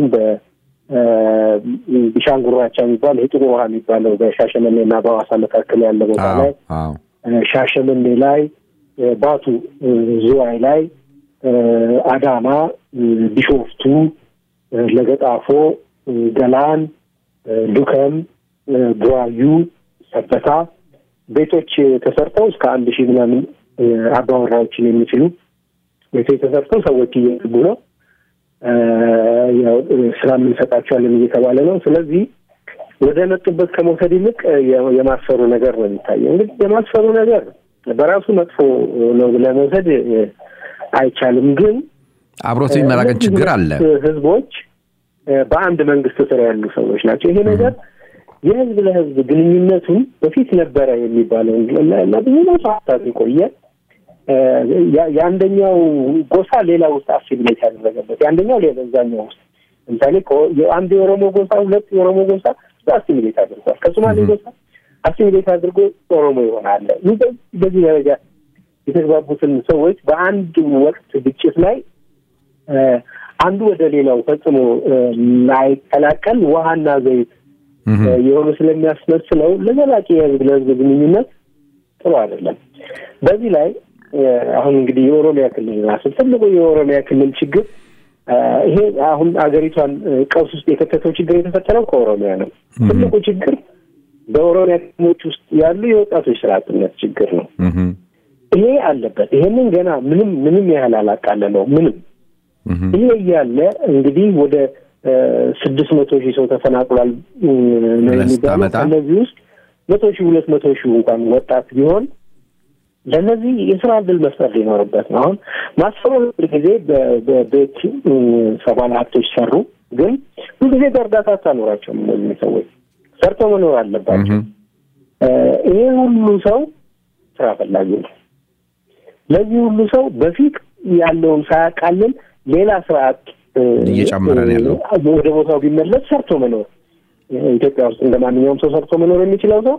በቢሻንጉራቻ የሚባል ይህ ጥቁር ውሃ የሚባለው በሻሸመኔ እና በሐዋሳ መካከል ያለ ቦታ ላይ ሻሸመኔ ላይ፣ ባቱ ዝዋይ ላይ፣ አዳማ፣ ቢሾፍቱ፣ ለገጣፎ፣ ገላን፣ ዱከም፣ ቡራዩ ሰበታ ቤቶች ተሰርተው እስከ አንድ ሺህ ምናምን አባወራዎችን የሚችሉ ቤቶች ተሰርተው ሰዎች እየገቡ ነው። ያው ስራ የምንሰጣቸዋለን እየተባለ ነው። ስለዚህ ወደ መጡበት ከመውሰድ ይልቅ የማስፈሩ ነገር ነው የሚታየው። እንግዲህ የማስፈሩ ነገር በራሱ መጥፎ ነው ብለህ መውሰድ አይቻልም። ግን አብሮት የሚመራቀን ችግር አለ። ህዝቦች በአንድ መንግስት ስር ያሉ ሰዎች ናቸው። ይሄ ነገር የህዝብ ለህዝብ ግንኙነቱን በፊት ነበረ የሚባለው እና ብዙ ሰዓታት የቆየ የአንደኛው ጎሳ ሌላ ውስጥ አሲሚሌት ያደረገበት የአንደኛው ሌላ እዛኛው ውስጥ ለምሳሌ አንድ የኦሮሞ ጎሳ ሁለት የኦሮሞ ጎሳ አሲሚሌት አድርጓል። ከሶማሌ ጎሳ አሲሚሌት አድርጎ ኦሮሞ ይሆናል። በዚህ ደረጃ የተግባቡትን ሰዎች በአንድ ወቅት ግጭት ላይ አንዱ ወደ ሌላው ፈጽሞ ላይቀላቀል ውሃና ዘይት የሆኑ ስለሚያስመስለው ለዘላቂ የህዝብ ለህዝብ ግንኙነት ጥሩ አይደለም። በዚህ ላይ አሁን እንግዲህ የኦሮሚያ ክልል ራሱ ትልቁ የኦሮሚያ ክልል ችግር ይሄ አሁን አገሪቷን ቀውስ ውስጥ የከተተው ችግር የተፈጠረው ከኦሮሚያ ነው። ትልቁ ችግር በኦሮሚያ ከተሞች ውስጥ ያሉ የወጣቶች ስራ አጥነት ችግር ነው። ይሄ አለበት። ይሄንን ገና ምንም ምንም ያህል አላቃለለው ምንም ይሄ እያለ እንግዲህ ወደ ስድስት መቶ ሺህ ሰው ተፈናቅሏል ነው የሚባለው። ከእነዚህ ውስጥ መቶ ሺህ ሁለት መቶ ሺህ እንኳን ወጣት ቢሆን ለእነዚህ የስራ እድል መፍጠር ሊኖርበት ነው። አሁን ማስፈሩ ጊዜ በቤት ሰባል ሀብቶች ሰሩ፣ ግን ሁልጊዜ በእርዳታ አታኖራቸውም። እነዚህ ሰዎች ሰርተው መኖር አለባቸው። ይሄ ሁሉ ሰው ስራ ፈላጊ ነው። ለዚህ ሁሉ ሰው በፊት ያለውን ሳያቃልል ሌላ ስርዓት እየጨመረ ነው ያለው። ወደ ቦታው ቢመለስ ሰርቶ መኖር ኢትዮጵያ ውስጥ እንደ ማንኛውም ሰው ሰርቶ መኖር የሚችለው ሰው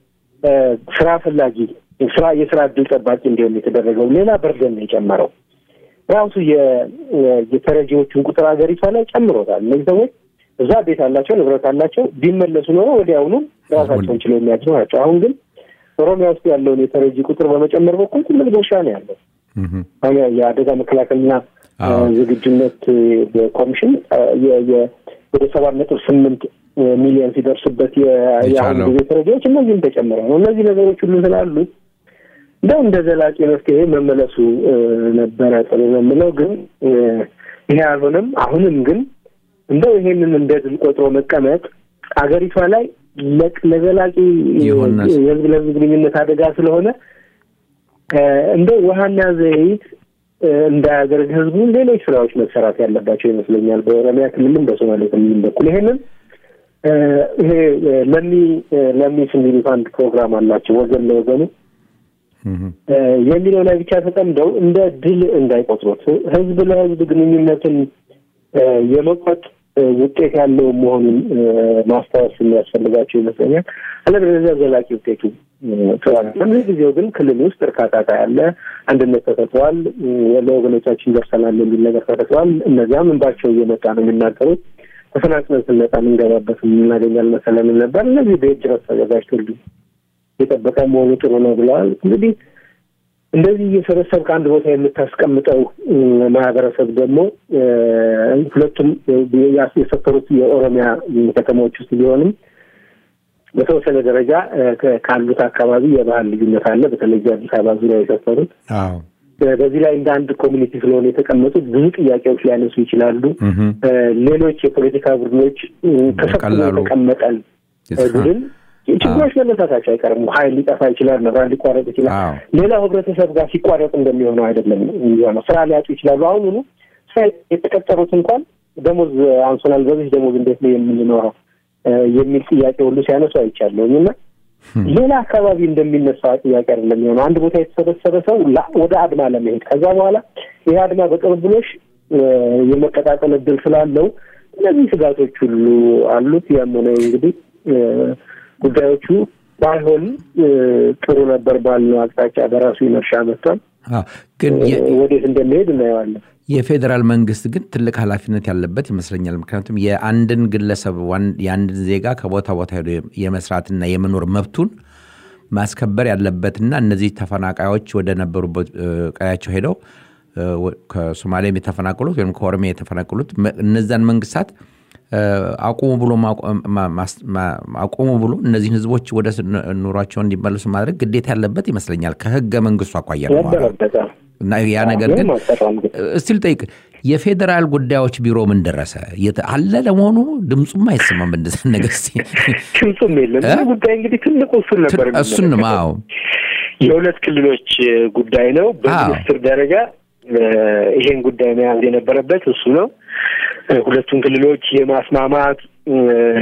ስራ ፈላጊ ስራ የስራ እድል ጠባቂ እንዲሆን የተደረገው ሌላ በርደን ነው የጨመረው። ራሱ የተረጂዎቹን ቁጥር ሀገሪቷ ላይ ጨምሮታል። እነዚህ ሰዎች እዛ ቤት አላቸው፣ ንብረት አላቸው። ቢመለሱ ኖሮ ወዲያውኑ ራሳቸውን ችለው የሚያድሩ ናቸው። አሁን ግን ኦሮሚያ ውስጥ ያለውን የተረጂ ቁጥር በመጨመር በኩል ትልቅ ድርሻ ነው ያለው። የአደጋ መከላከልና ዝግጁነት ኮሚሽን ወደ ሰባት ነጥብ ስምንት ሚሊዮን ሲደርስበት የአሁን ጊዜ ተረጂዎች እነዚህም ተጨምረው ነው። እነዚህ ነገሮች ሁሉ ስላሉ እንደው እንደ ዘላቂ መፍትሄ መመለሱ ነበረ ጥሩ ነው የምለው፣ ግን ይሄ አልሆነም። አሁንም ግን እንደው ይሄንን እንደ ድል ቆጥሮ መቀመጥ አገሪቷ ላይ ለዘላቂ የህዝብ ለህዝብ ግንኙነት አደጋ ስለሆነ እንደው ውሃና ዘይት እንዳያደርግ ህዝቡ ሌሎች ስራዎች መሰራት ያለባቸው ይመስለኛል። በኦሮሚያ ክልልም በሶማሌ ክልልም በኩል ይሄንን ይሄ ለሚ ለሚስ የሚሉት አንድ ፕሮግራም አላቸው ወገን ለወገኑ የሚለው ላይ ብቻ ተጠምደው እንደ ድል እንዳይቆጥሩት ህዝብ ለህዝብ ግንኙነትን የመቁረጥ ውጤት ያለው መሆኑን ማስታወስ የሚያስፈልጋቸው ይመስለኛል። አለበለዚያ ዘላቂ ውጤቱ ተዋል። በዚህ ጊዜው ግን ክልል ውስጥ እርካታ ያለ አንድነት ተፈጥሯል፣ ለወገኖቻችን ደርሰናል የሚል ነገር ተፈጥሯል። እነዚያም እንባቸው እየመጣ ነው የሚናገሩት። ተፈናቅለን ስንመጣ የምንገባበት የምናገኛል መሰለንም ነበር። እነዚህ ቤት ድረስ ተዘጋጅቶልኝ የጠበቀ መሆኑ ጥሩ ነው ብለዋል። እንግዲህ እንደዚህ እየሰበሰብ ከአንድ ቦታ የምታስቀምጠው ማህበረሰብ ደግሞ ሁለቱም የሰፈሩት የኦሮሚያ ከተማዎች ውስጥ ቢሆንም በተወሰነ ደረጃ ካሉት አካባቢ የባህል ልዩነት አለ። በተለይ አዲስ አበባ ዙሪያ የሰፈሩት በዚህ ላይ እንደ አንድ ኮሚኒቲ ስለሆነ የተቀመጡት ብዙ ጥያቄዎች ሊያነሱ ይችላሉ። ሌሎች የፖለቲካ ቡድኖች ተሰብስቦ የተቀመጠን ቡድን ችግሮች መነሳታቸው አይቀርም። ኃይል ሊጠፋ ይችላል፣ መብራት ሊቋረጥ ይችላል። አዎ። ሌላው ህብረተሰብ ጋር ሲቋረጥ እንደሚሆነው አይደለም የሚሆነው። ስራ ሊያጡ ይችላሉ። አሁኑኑ ስራ የተቀጠሩት እንኳን ደሞዝ አንሶናል፣ በዚህ ደሞዝ እንዴት ነው የምንኖረው እ የሚል ጥያቄ ሁሉ ሲያነሱ አይቻለሁኝ እና ሌላ አካባቢ እንደሚነሳ ጥያቄ አይደለም የሚሆነው። አንድ ቦታ የተሰበሰበ ሰው ላ- ወደ አድማ ለመሄድ ከዛ በኋላ ይህ አድማ በቅርብሎሽ እ የመቀጣጠል እድል ስላለው እነዚህ ስጋቶች ሁሉ አሉት። ያም ሆነ እንግዲህ እ ጉዳዮቹ ባይሆን እ ጥሩ ነበር ባልነው አቅጣጫ በራሱ ይመርሻ መጥቷል። አዎ። ግን የ- ወዴት እንደሚሄድ እናየዋለን። የፌዴራል መንግስት ግን ትልቅ ኃላፊነት ያለበት ይመስለኛል። ምክንያቱም የአንድን ግለሰብ ዋን- የአንድን ዜጋ ከቦታ ቦታ ሄዶ የመስራትና የመኖር መብቱን ማስከበር ያለበትና እነዚህ ተፈናቃዮች ወደ ነበሩበት እ፣ ቀያቸው ሄደው እ፣ ወ- ከሶማሌም የተፈናቀሉት ወይም ከኦሮሚያ የተፈናቀሉት መ- እነዛን መንግስታት እ፣ አቁሙ ብሎ ማቆ- ማ- ማስ- ማ- አቁሙ ብሎ እነዚህን ህዝቦች ወደ ስ- ኑሯቸው እንዲመለሱ ማድረግ ግዴታ ያለበት ይመስለኛል ከህገ መንግስቱ አኳያ ነው የማወራው። ነበረበት እና ያ ነገር ግን ምንም አልሰራም ግን እስቲ ልጠይቅ፣ የፌዴራል ጉዳዮች ቢሮ ምን ደረሰ? የት- አለ ለመሆኑ ድምፁም አይሰማም እንደዛ ነገር እስቲ ድምፁም የለም። እ? ይህ ጉዳይ እንግዲህ ትልቁ እሱን ነበር እሱን ነው አዎ የሁለት ክልሎች እ, ጉዳይ ነው። በሚኒስትር ደረጃ እ, ይሄን ጉዳይ መያዝ የነበረበት እሱ ነው። እ, ሁለቱን ክልሎች የማስማማት እ,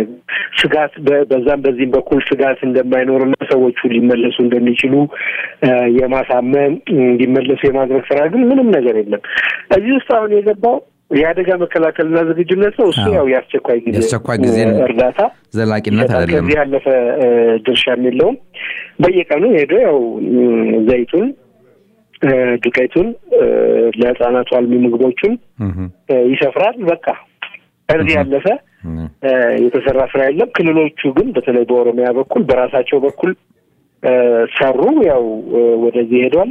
ስጋት በ- በዛም በዚህም በኩል ስጋት እንደማይኖርና ሰዎቹ ሊመለሱ እንደሚችሉ እ, የማሳመን እንዲመለሱ የማድረግ ስራ ግን ምንም ነገር የለም። እዚህ ውስጥ አሁን የገባው የአደጋ መከላከልና ዝግጁነት ነው። እሱ አዎ። ያው የአስቸኳይ ጊዜ የአስቸኳይ ጊዜ እ, እርዳታ ዘላቂነት ይሰጣል። አይደለም። ከዚህ ያለፈ እ, ድርሻም የለውም። በየቀኑ ሄዶ ያው እም፣ ዘይቱን እ፣ ዱቄቱን እ፣ ለህፃናቱ አልሚ ምግቦቹን እህም፣ እ፣ ይሰፍራል። በቃ ከዚህ ያለፈ እህም፣ እ፣ የተሰራ ስራ የለም። ክልሎቹ ግን በተለይ በኦሮሚያ በኩል በራሳቸው በኩል እ፣ ሰሩ። ያው እ፣ ወደዚህ ሄዷል።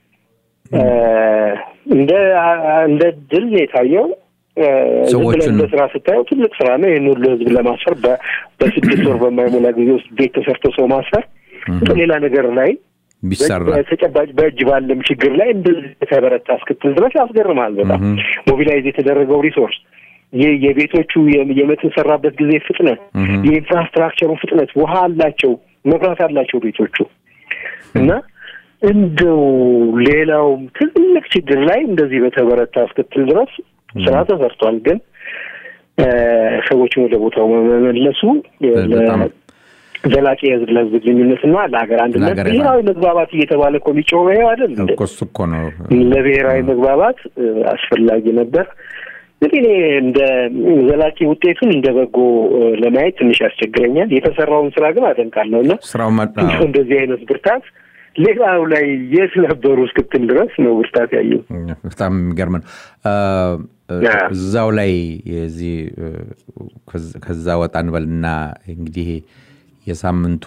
እ፣ እንደ እንደ ድል ነው የታየው። እ፣ ዝም ብለህ ሰዎቹን- እንደ ስራ ስታየው ትልቅ ስራ ነው። ይህን ሁሉ ህዝብ ለማስፈር በ- በስድስት ወር በማይሞላ ጊዜ ውስጥ ቤት ተሰርቶ ሰው ማስፈር ሌላ ነገር ላይ ቢሰራ በተጨባጭ በእጅ ባለም ችግር ላይ እንደዚህ የተበረታ እስክትል ድረስ ያስገርማል። በጣም እህም። ሞቢላይዝ የተደረገው ሪሶርስ ይህ የቤቶቹ የ- የምትሰራበት ጊዜ ፍጥነት፣ እህም። የኢንፍራስትራክቸሩ ፍጥነት፣ ውሃ አላቸው፣ መብራት አላቸው ቤቶቹ እና እንደው ሌላውም ትልቅ ችግር ላይ እንደዚህ በተበረታ እስክትል ድረስ ስራ ተሰርቷል። ግን እ፣ ሰዎችን ወደ ቦታው መመለሱ በጣም ዘላቂ የህዝብ ለህዝብ ግንኙነትና ለሀገር አንድነት ለሀገር ብሔራዊ መግባባት እየተባለ እኮ የሚጮኸው ይኸው አይደል እንዴ? እኮ እሱ እኮ ነው ለብሔራዊ መግባባት እ፣ አስፈላጊ ነበር። እንግዲህ እኔ እንደ ዘላቂ ውጤቱን እንደ በጎ እ፣ ለማየት ትንሽ ያስቸግረኛል። የተሰራውን ስራ ግን አደንቃለሁ እና ስራው መ- አዎ። እንደው እንደዚህ አይነት ብርታት ሌላው ላይ የት ነበሩ እስክትል ድረስ ነው ብርታት ያየው። በጣም የሚገርም ነው። አ፣ እ፣ ያ። እዛው ላይ የዚህ እ፣ ከዝ- ከዛ ወጣ እንበልና እንግዲህ የሳምንቱ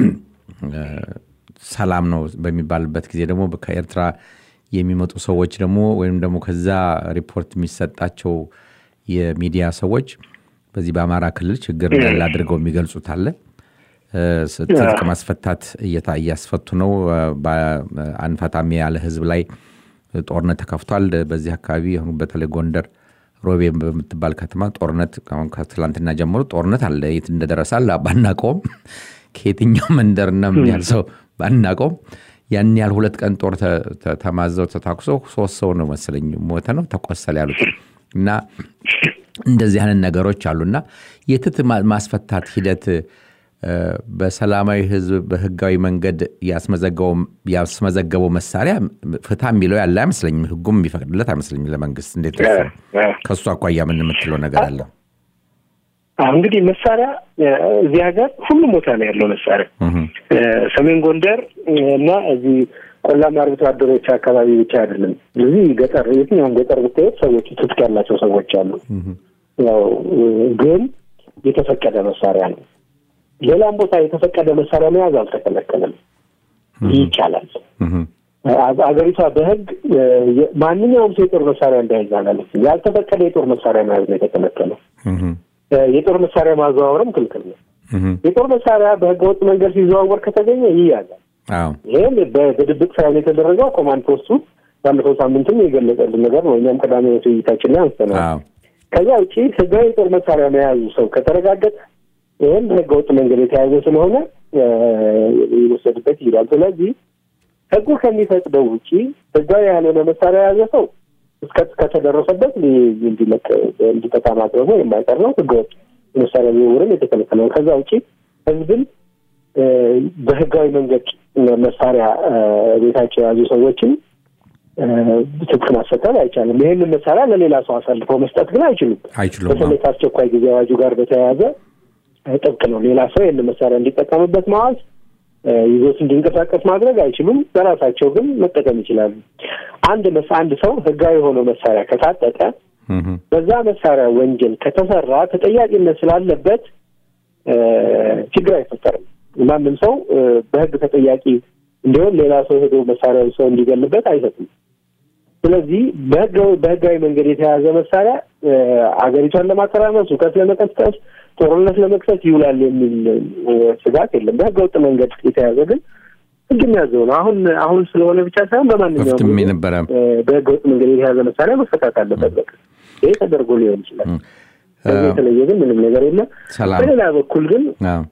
እ፣ ሰላም ነው በሚባልበት ጊዜ ደግሞ ከኤርትራ የሚመጡ ሰዎች ደግሞ ወይም ደግሞ ከዛ ሪፖርት የሚሰጣቸው የሚዲያ ሰዎች በዚህ በአማራ ክልል ችግር እንዳለ አድርገው የሚገልጹት አለ። እ፣ ትጥቅ ማስፈታት እየታ- እያስፈቱ ነው። እ፣ በ- አንፈታም ያለ ህዝብ ላይ ጦርነት ተከፍቷል። በዚህ አካባቢ አሁን በተለይ ጎንደር ሮቤ በምትባል ከተማ ጦርነት አሁን ከትላንትና ጀምሮ ጦርነት አለ። የት እንደደረሰ አለ ባናቀውም ከየትኛው መንደርና ምን ያህል ሰው ባናቀውም ያን ያህል ሁለት ቀን ጦር ተ- ተ- ተማዘው ተታኩሶ ሶስት ሰው ነው መሰለኝ ሞተ ነው ተቆሰለ ያሉት እና እንደዚህ አይነት ነገሮች አሉና የትጥቅ ማ- ማስፈታት ሂደት እ፣ በሰላማዊ ህዝብ በህጋዊ መንገድ ያስመዘገበው- ያስመዘገበው መሳሪያ ፍታ የሚለው ያለ አይመስለኝም። ህጉም የሚፈቅድለት አይመስለኝም ለመንግስት። እንዴት ነው እሱ? ከእሱ አኳያ ምን የምትለው ነገር አለ? አሁን እንግዲህ መሳሪያ እ፣ እዚህ ሀገር ሁሉም ቦታ ነው ያለው መሳሪያ እህም፣ እ፣ ሰሜን ጎንደር እ፣ እና እዚህ ቆላማ አርብቶ አደሮች አካባቢ ብቻ አይደለም። እዚህ ገጠር የትኛውም ገጠር ብትሄድ ሰዎች ትጥቅ ያላቸው ሰዎች አሉ። ያው እ፣ ግን የተፈቀደ መሳሪያ ነው። ሌላም ቦታ የተፈቀደ መሳሪያ መያዝ አልተከለከለም፣ ይቻላል። እህም፣ አ- አገሪቷ በህግ እ፣ የ- ማንኛውም ሰው የጦር መሳሪያ እንዳይዝ አላለችም። ያልተፈቀደ የጦር መሳሪያ መያዝ ነው የተከለከለው። እህም፣ እ፣ የጦር መሳሪያ ማዘዋወርም ክልክል ነው። እህም። የጦር መሳሪያ በህገወጥ መንገድ ሲዘዋወር ከተገኘ ይያዛል። አዎ ይህም በ- በድብቅ ሳይሆን የተደረገው ኮማንድ ፖስቱ ባለፈው ሳምንትም የገለጸልን ነገር ነው። እኛም ቀዳሚ ውይይታችን ላይ አንስተናል። አዎ ከዚያ ውጭ ህጋዊ የጦር መሳሪያ መያዙ ሰው ከተረጋገጠ ይህም በህገወጥ መንገድ የተያዘ ስለሆነ ይወሰድበት ይሄዳል። ስለዚህ ህጉ ከሚፈቅደው ውጪ ህጋዊ ያልሆነ መሳሪያ የያዘ ሰው እስከተደረሰበት እንዲለቅ እንዲጠቃ ማድረጉ የማይቀር ነው። ህገወጥ የመሳሪያ ዝውውርም የተከለከለ ነው። ከዛ ውጪ ህዝብን በህጋዊ መንገድ መሳሪያ ቤታቸው የያዙ ሰዎችን ትጥቅ ማስፈታት አይቻልም። ይህንን መሳሪያ ለሌላ ሰው አሳልፈው መስጠት ግን አይችሉም። አይችሉም። በተለይ ከአስቸኳይ ጊዜ አዋጁ ጋር በተያያዘ ጥብቅ ነው። ሌላ ሰው ይህንን መሳሪያ እንዲጠቀምበት ማዋዝ፣ ይዞት እንዲንቀሳቀስ ማድረግ አይችሉም። በራሳቸው ግን መጠቀም ይችላሉ። አንድ መስ አንድ ሰው ህጋዊ የሆነው መሳሪያ ከታጠቀ በዛ መሳሪያ ወንጀል ከተሰራ ተጠያቂነት ስላለበት ችግር አይፈጠርም። ማንም ሰው በህግ ተጠያቂ እንዲሆን ሌላ ሰው ሄዶ መሳሪያ ሰው እንዲገልበት አይሰጥም። ስለዚህ በህጋዊ መንገድ የተያዘ መሳሪያ አገሪቷን ለማተራመስ፣ ሁከት ለመቀስቀስ፣ ጦርነት ለመክፈት ይውላል የሚል ስጋት የለም። በህገ ወጥ መንገድ የተያዘ ግን ህግ የሚያዘው ነው። አሁን አሁን ስለሆነ ብቻ ሳይሆን በማንኛውም ነበረ በህገ ወጥ መንገድ የተያዘ መሳሪያ መፈታት አለበት። በቃ ይሄ ተደርጎ ሊሆን ይችላል። ከዚህ የተለየ ግን ምንም ነገር የለም። በሌላ በኩል ግን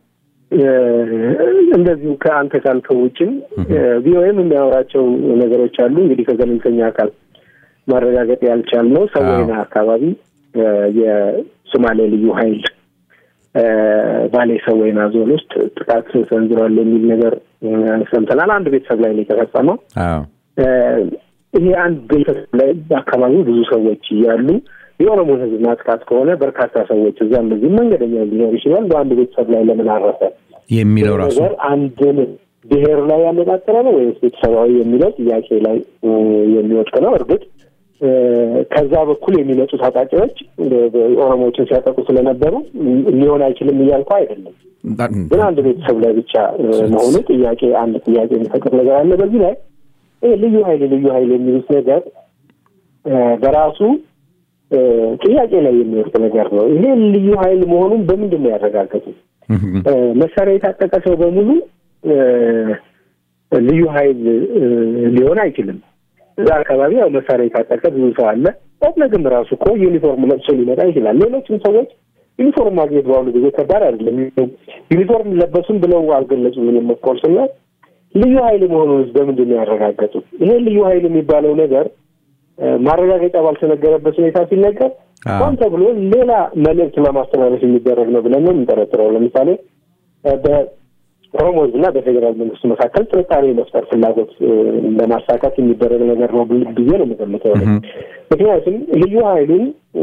እንደዚሁ ከአንተ ካልከው ውጭም ቪኦኤም የሚያወራቸው ነገሮች አሉ። እንግዲህ ከገለልተኛ አካል ማረጋገጥ ያልቻልነው ሰወይና አካባቢ የሶማሌ ልዩ ኃይል ባሌ ሰወይና ዞን ውስጥ ጥቃት ሰንዝሯል የሚል ነገር ሰምተናል። አንድ ቤተሰብ ላይ ነው የተፈጸመው። ይሄ አንድ ቤተሰብ ላይ በአካባቢው ብዙ ሰዎች እያሉ የኦሮሞን ሕዝብ ማጥቃት ከሆነ በርካታ ሰዎች እዛም በዚህ መንገደኛ ሊኖር ይችላል። በአንድ ቤተሰብ ላይ ለምን አረፈ የሚለው ራሱ ነገር አንድን ብሔር ላይ ያነጣጠረ ነው ወይስ ቤተሰባዊ የሚለው ጥያቄ ላይ የሚወድቅ ነው። እርግጥ ከዛ በኩል የሚመጡ ታጣቂዎች ኦሮሞዎችን ሲያጠቁ ስለነበሩ ሊሆን አይችልም እያልኩ አይደለም። ግን አንድ ቤተሰብ ላይ ብቻ መሆኑ ጥያቄ አንድ ጥያቄ የሚፈጥር ነገር አለ። በዚህ ላይ ይህ ልዩ ኃይል ልዩ ኃይል የሚሉት ነገር በራሱ ጥያቄ ላይ የሚወርቅ ነገር ነው። ይሄ ልዩ ኃይል መሆኑን በምንድን ነው ያረጋገጡት? መሳሪያ የታጠቀ ሰው በሙሉ ልዩ ኃይል ሊሆን አይችልም። እዛ አካባቢ ያው መሳሪያ የታጠቀ ብዙ ሰው አለ። ኦብነግም ራሱ እኮ ዩኒፎርም ለብሶ ሊመጣ ይችላል። ሌሎችም ሰዎች ዩኒፎርም ማግኘት በአሁኑ ጊዜ ከባድ አይደለም። ዩኒፎርም ለበሱም ብለው አልገለጹም። ምንም ኦፍኮርስ እና ልዩ ኃይል መሆኑን በምንድን ነው ያረጋገጡት? ይሄ ልዩ ኃይል የሚባለው ነገር ማረጋገጫ ባልተነገረበት ሁኔታ ሲነገር ሆን ተብሎ ሌላ መልእክት ለማስተላለፍ የሚደረግ ነው ብለን ነው የምንጠረጥረው። ለምሳሌ በኦሮሞ ሕዝብና በፌዴራል መንግስቱ መካከል ጥርጣሬ መፍጠር ፍላጎት ለማሳካት የሚደረግ ነገር ነው ብዬ ነው የምገምተው። ምክንያቱም ልዩ ኃይሉን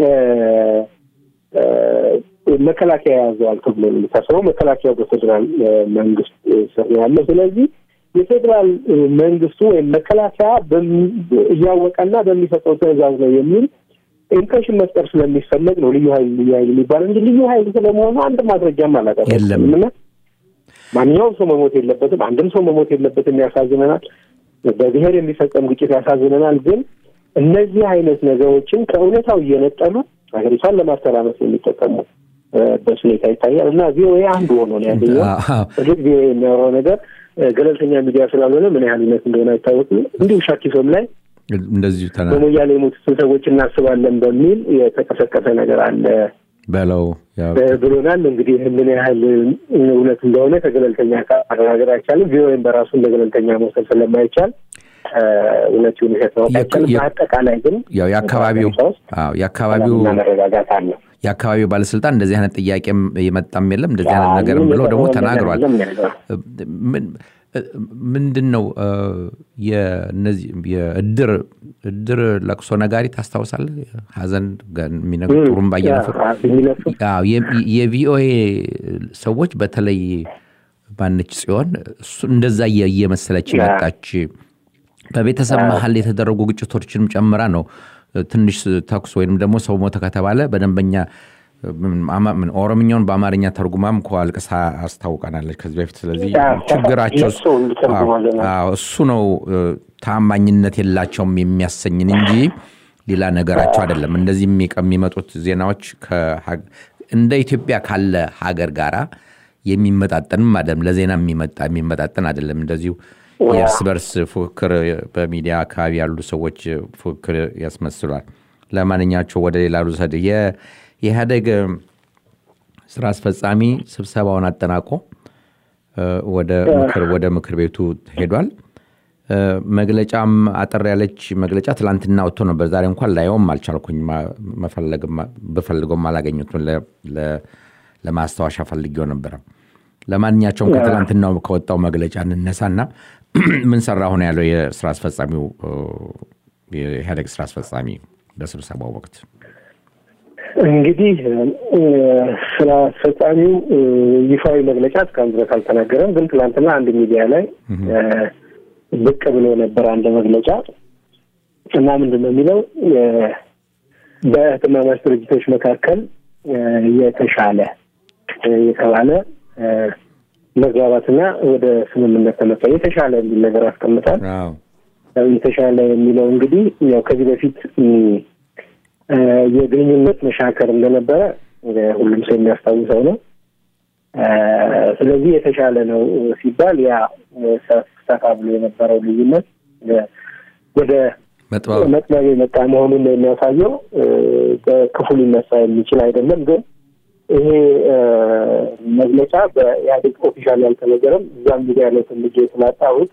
መከላከያ ያዘዋል ተብሎ ነው የሚታሰበው። መከላከያው በፌዴራል መንግስት ስር ያለ ስለዚህ የፌዴራል መንግስቱ ወይም መከላከያ እያወቀና በሚሰጠው ትዕዛዝ ነው የሚል ኢምፕሬሽን መፍጠር ስለሚፈለግ ነው ልዩ ኃይል ልዩ ኃይል የሚባለው እንጂ ልዩ ኃይል ስለመሆኑ አንድ ማስረጃም አላቀረብም እና ማንኛውም ሰው መሞት የለበትም፣ አንድም ሰው መሞት የለበትም። ያሳዝነናል። በብሔር የሚፈጸም ግጭት ያሳዝነናል። ግን እነዚህ አይነት ነገሮችን ከእውነታው እየነጠሉ ሀገሪቷን ለማተራመስ የሚጠቀሙ በት ሁኔታ ይታያል እና ቪኦኤ አንዱ ሆኖ ነው ያገኘው። እርግጥ ቪኦኤ የሚያወራው ነገር ገለልተኛ ሚዲያ ስላልሆነ ምን ያህል እውነት እንደሆነ አይታወቅም። እንዲሁ ሻኪሶም ላይ እንደዚሁ ተና በሞያሌ የሞቱትን ሰዎች እናስባለን በሚል የተቀሰቀሰ ነገር አለ በለው ብሎናል። እንግዲህ ምን ያህል እውነት እንደሆነ ከገለልተኛ ማረጋገጥ አይቻልም። ቪኦኤም በራሱ እንደ ገለልተኛ መውሰድ ስለማይቻል እውነት ይሁን ውሸት ማወቅ አይቻልም። በአጠቃላይ ግን ያው የአካባቢው የአካባቢው መረጋጋት አለ። የአካባቢው ባለስልጣን እንደዚህ አይነት ጥያቄም የመጣም የለም እንደዚህ አይነት ነገርም ብለው ደግሞ ተናግሯል። ምንድን ነው የእነዚህ የእድር እድር ለቅሶ ነጋሪ ታስታውሳለህ? ሀዘን የሚነግሩ ጥሩምባ እየነፉ የቪኦኤ ሰዎች በተለይ ባነች ጽዮን እሱ እንደዛ እየመሰለች መጣች። በቤተሰብ መሀል የተደረጉ ግጭቶችንም ጨምራ ነው ትንሽ ተኩስ ወይም ደግሞ ሰው ሞተ ከተባለ በደንበኛ ኦሮምኛውን በአማርኛ ተርጉማም እኮ አልቅሳ አስታውቀናለች ከዚህ በፊት። ስለዚህ ችግራቸው እሱ ነው፣ ታማኝነት የላቸውም የሚያሰኝን እንጂ ሌላ ነገራቸው አይደለም። እንደዚህ የሚመጡት ዜናዎች እንደ ኢትዮጵያ ካለ ሀገር ጋራ የሚመጣጠንም አይደለም፣ ለዜና የሚመጣጠን አይደለም። እንደዚሁ የእርስ በርስ ፉክክር በሚዲያ አካባቢ ያሉ ሰዎች ፉክክር ያስመስሏል። ለማንኛቸው ወደ ሌላ ልውሰድ። የኢህአደግ ስራ አስፈጻሚ ስብሰባውን አጠናቆ ወደ ምክር ቤቱ ሄዷል። መግለጫም አጠር ያለች መግለጫ ትላንትና ወጥቶ ነበር። ዛሬ እንኳን ላየውም አልቻልኩኝ። ብፈልገውም አላገኙትም። ለማስታወሻ ፈልጌው ነበረ። ለማንኛቸውም ከትላንትናው ከወጣው መግለጫ እንነሳና ምን ሰራ ሆነ ያለው የስራ አስፈጻሚው የኢህአዴግ ስራ አስፈጻሚ በስብሰባው ወቅት እንግዲህ ስራ አስፈጻሚው ይፋዊ መግለጫ እስካሁን ድረስ አልተናገረም። ግን ትላንትና አንድ ሚዲያ ላይ ብቅ ብሎ ነበር አንድ መግለጫ እና ምንድን ነው የሚለው በህትማማች ድርጅቶች መካከል የተሻለ የተባለ መግባባትና ወደ ስምምነት ተመጣ የተሻለ የሚል ነገር አስቀምጣል። የተሻለ የሚለው እንግዲህ ያው ከዚህ በፊት የግንኙነት መሻከር እንደነበረ ሁሉም ሰው የሚያስታውሰው ነው። ስለዚህ የተሻለ ነው ሲባል ያ ሰፋ ብሎ የነበረው ልዩነት ወደ መጥበብ የመጣ መሆኑን ነው የሚያሳየው። በክፉ ሊነሳ የሚችል አይደለም። ግን ይሄ መግለጫ በኢህአዴግ ኦፊሻል ያልተነገረም እዛም ሚዲያ ላይ ትልጌ ስላጣሁት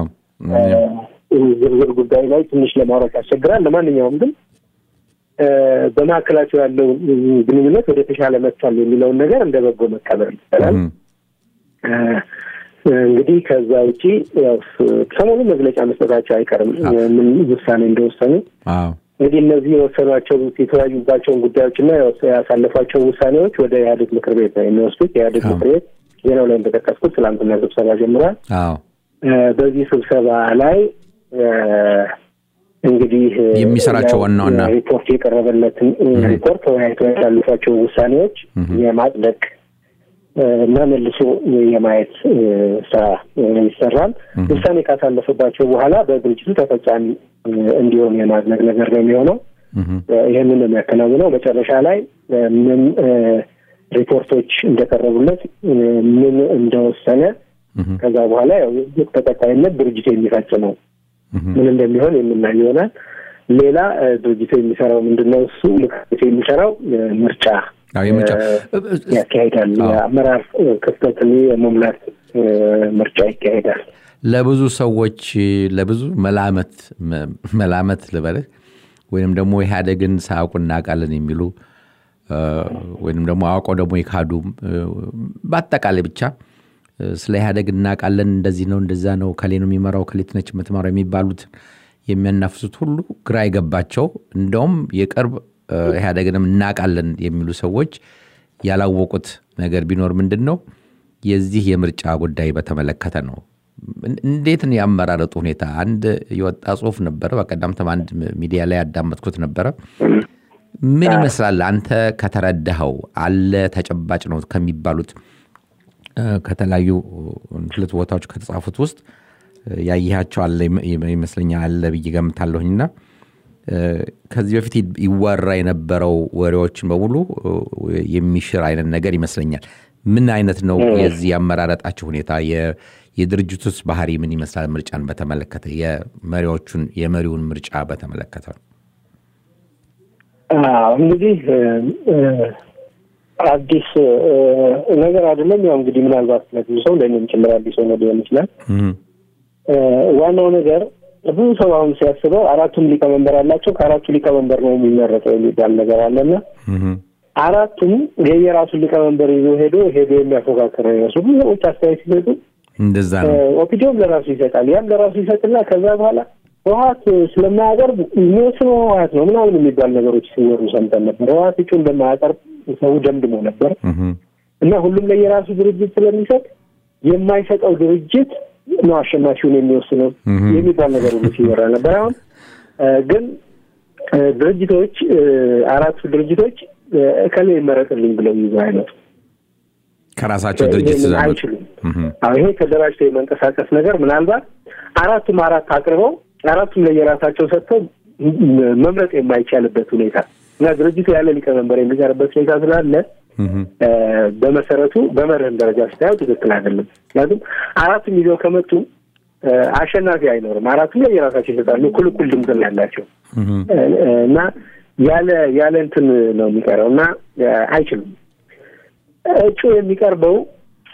ዝርዝር ጉዳይ ላይ ትንሽ ለማውራት ያስቸግራል። ለማንኛውም ግን በመካከላቸው ያለው ግንኙነት ወደ ተሻለ መጥቷል የሚለውን ነገር እንደ በጎ መቀበል ይቻላል። እንግዲህ ከዛ ውጪ ያው ሰሞኑን መግለጫ መስጠታቸው አይቀርም ምን ውሳኔ እንደወሰኑ። እንግዲህ እነዚህ የወሰኗቸው የተወያዩባቸውን ጉዳዮችና ያሳለፏቸው ውሳኔዎች ወደ ኢህአዴግ ምክር ቤት ነው የሚወስዱት። የኢህአዴግ ምክር ቤት ዜናው ላይ እንደጠቀስኩት ትላንትና ስብሰባ ጀምሯል። በዚህ ስብሰባ ላይ እንግዲህ የሚሰራቸው ዋና ዋና ሪፖርት የቀረበለትን ሪፖርት ተወያይቶ ያሳልፏቸው ውሳኔዎች የማጽደቅ እና መልሶ የማየት ስራ ይሰራል። ውሳኔ ካሳለፈባቸው በኋላ በድርጅቱ ተፈጻሚ እንዲሆን የማድረግ ነገር ነው የሚሆነው። ይህንን ነው የሚያከናውነው። መጨረሻ ላይ ምን ሪፖርቶች እንደቀረቡለት ምን እንደወሰነ ከዛ በኋላ ያው በቀጣይነት ድርጅቱ የሚፈጽመው ምን እንደሚሆን የምናይ ይሆናል። ሌላ ድርጅቱ የሚሰራው ምንድን ነው? እሱ ምክር ቤቱ የሚሰራው ምርጫ ያካሄዳል። የአመራር ክፍተትን የመሙላት ምርጫ ይካሄዳል። ለብዙ ሰዎች ለብዙ መላመት መላመት ልበልህ ወይም ደግሞ ኢህአዴግን ሳያውቁ እናውቃለን የሚሉ ወይም ደግሞ አውቀው ደግሞ የካዱ በአጠቃላይ ብቻ ስለ ኢህአዴግ እናውቃለን፣ እንደዚህ ነው፣ እንደዛ ነው፣ ከሌ ነው የሚመራው፣ ከሌት ነች የምትመራው የሚባሉት የሚያናፍሱት ሁሉ ግራ የገባቸው እንደውም የቅርብ ኢህአዴግንም እናውቃለን የሚሉ ሰዎች ያላወቁት ነገር ቢኖር ምንድን ነው የዚህ የምርጫ ጉዳይ በተመለከተ ነው። እንዴት ነው ያመራረጡ ሁኔታ? አንድ የወጣ ጽሁፍ ነበረ፣ በቀደምትም አንድ ሚዲያ ላይ ያዳመጥኩት ነበረ። ምን ይመስላል አንተ ከተረዳኸው? አለ ተጨባጭ ነው ከሚባሉት ከተለያዩ ሁለት ቦታዎች ከተጻፉት ውስጥ ያየሃቸው አለ ይመስለኛል አለ ብዬ ገምታለሁኝና ከዚህ በፊት ይወራ የነበረው ወሬዎችን በሙሉ የሚሽር አይነት ነገር ይመስለኛል። ምን አይነት ነው የዚህ ያመራረጣቸው ሁኔታ? የድርጅቱስ ባህሪ ምን ይመስላል? ምርጫን በተመለከተ የመሪዎቹን የመሪውን ምርጫ በተመለከተ እንግዲህ አዲስ ነገር አይደለም። ያው እንግዲህ ምናልባት ለብዙ ሰው ለእኔም ጭምር አዲስ ሆኖ ሊሆን ይችላል። ዋናው ነገር ብዙ ሰው አሁን ሲያስበው አራቱም ሊቀመንበር አላቸው፣ ከአራቱ ሊቀመንበር ነው የሚመረጠው የሚባል ነገር አለና አራቱም የየራሱን ሊቀመንበር ይዞ ሄዶ ሄዶ የሚያፎካክር ነው ይመስሉ ብዙ ሰዎች አስተያየት ሲሰጡ እንደዛ ነው። ኦፒዲዮም ለራሱ ይሰጣል፣ ያም ለራሱ ይሰጥና ከዛ በኋላ ህወሀት ስለማያቀርብ የሚወስነው ህወሀት ነው ምናምን የሚባል ነገሮች ሲወሩ ሰምተን ነበር። ህወሀት እጩ እንደማያቀርብ ሰው ደምድሞ ነበር እና ሁሉም ለየራሱ ድርጅት ስለሚሰጥ የማይሰጠው ድርጅት ነው አሸናፊውን የሚወስነው የሚባል ነገር ሁሉ ሲወራ ነበር። አሁን ግን ድርጅቶች አራቱ ድርጅቶች እከሌ ይመረጥልኝ ብለው ይዘው አይመጡ ከራሳቸው ድርጅት አይችሉም። ይሄ ተደራጅቶ የመንቀሳቀስ ነገር ምናልባት አራቱም አራት አቅርበው አራቱም ለየራሳቸው ሰጥተው መምረጥ የማይቻልበት ሁኔታ እና ድርጅቱ ያለ ሊቀመንበር የሚቀርበት ሁኔታ ስላለ በመሰረቱ በመርህም ደረጃ ስታየው ትክክል አይደለም። ምክንያቱም አራቱም ይዘው ከመጡ አሸናፊ አይኖርም። አራቱም ላይ የራሳቸው ይሰጣሉ። እኩል እኩል ድምፅ ነው ያላቸው እና ያለ ያለ እንትን ነው የሚቀረው እና አይችሉም። እጩ የሚቀርበው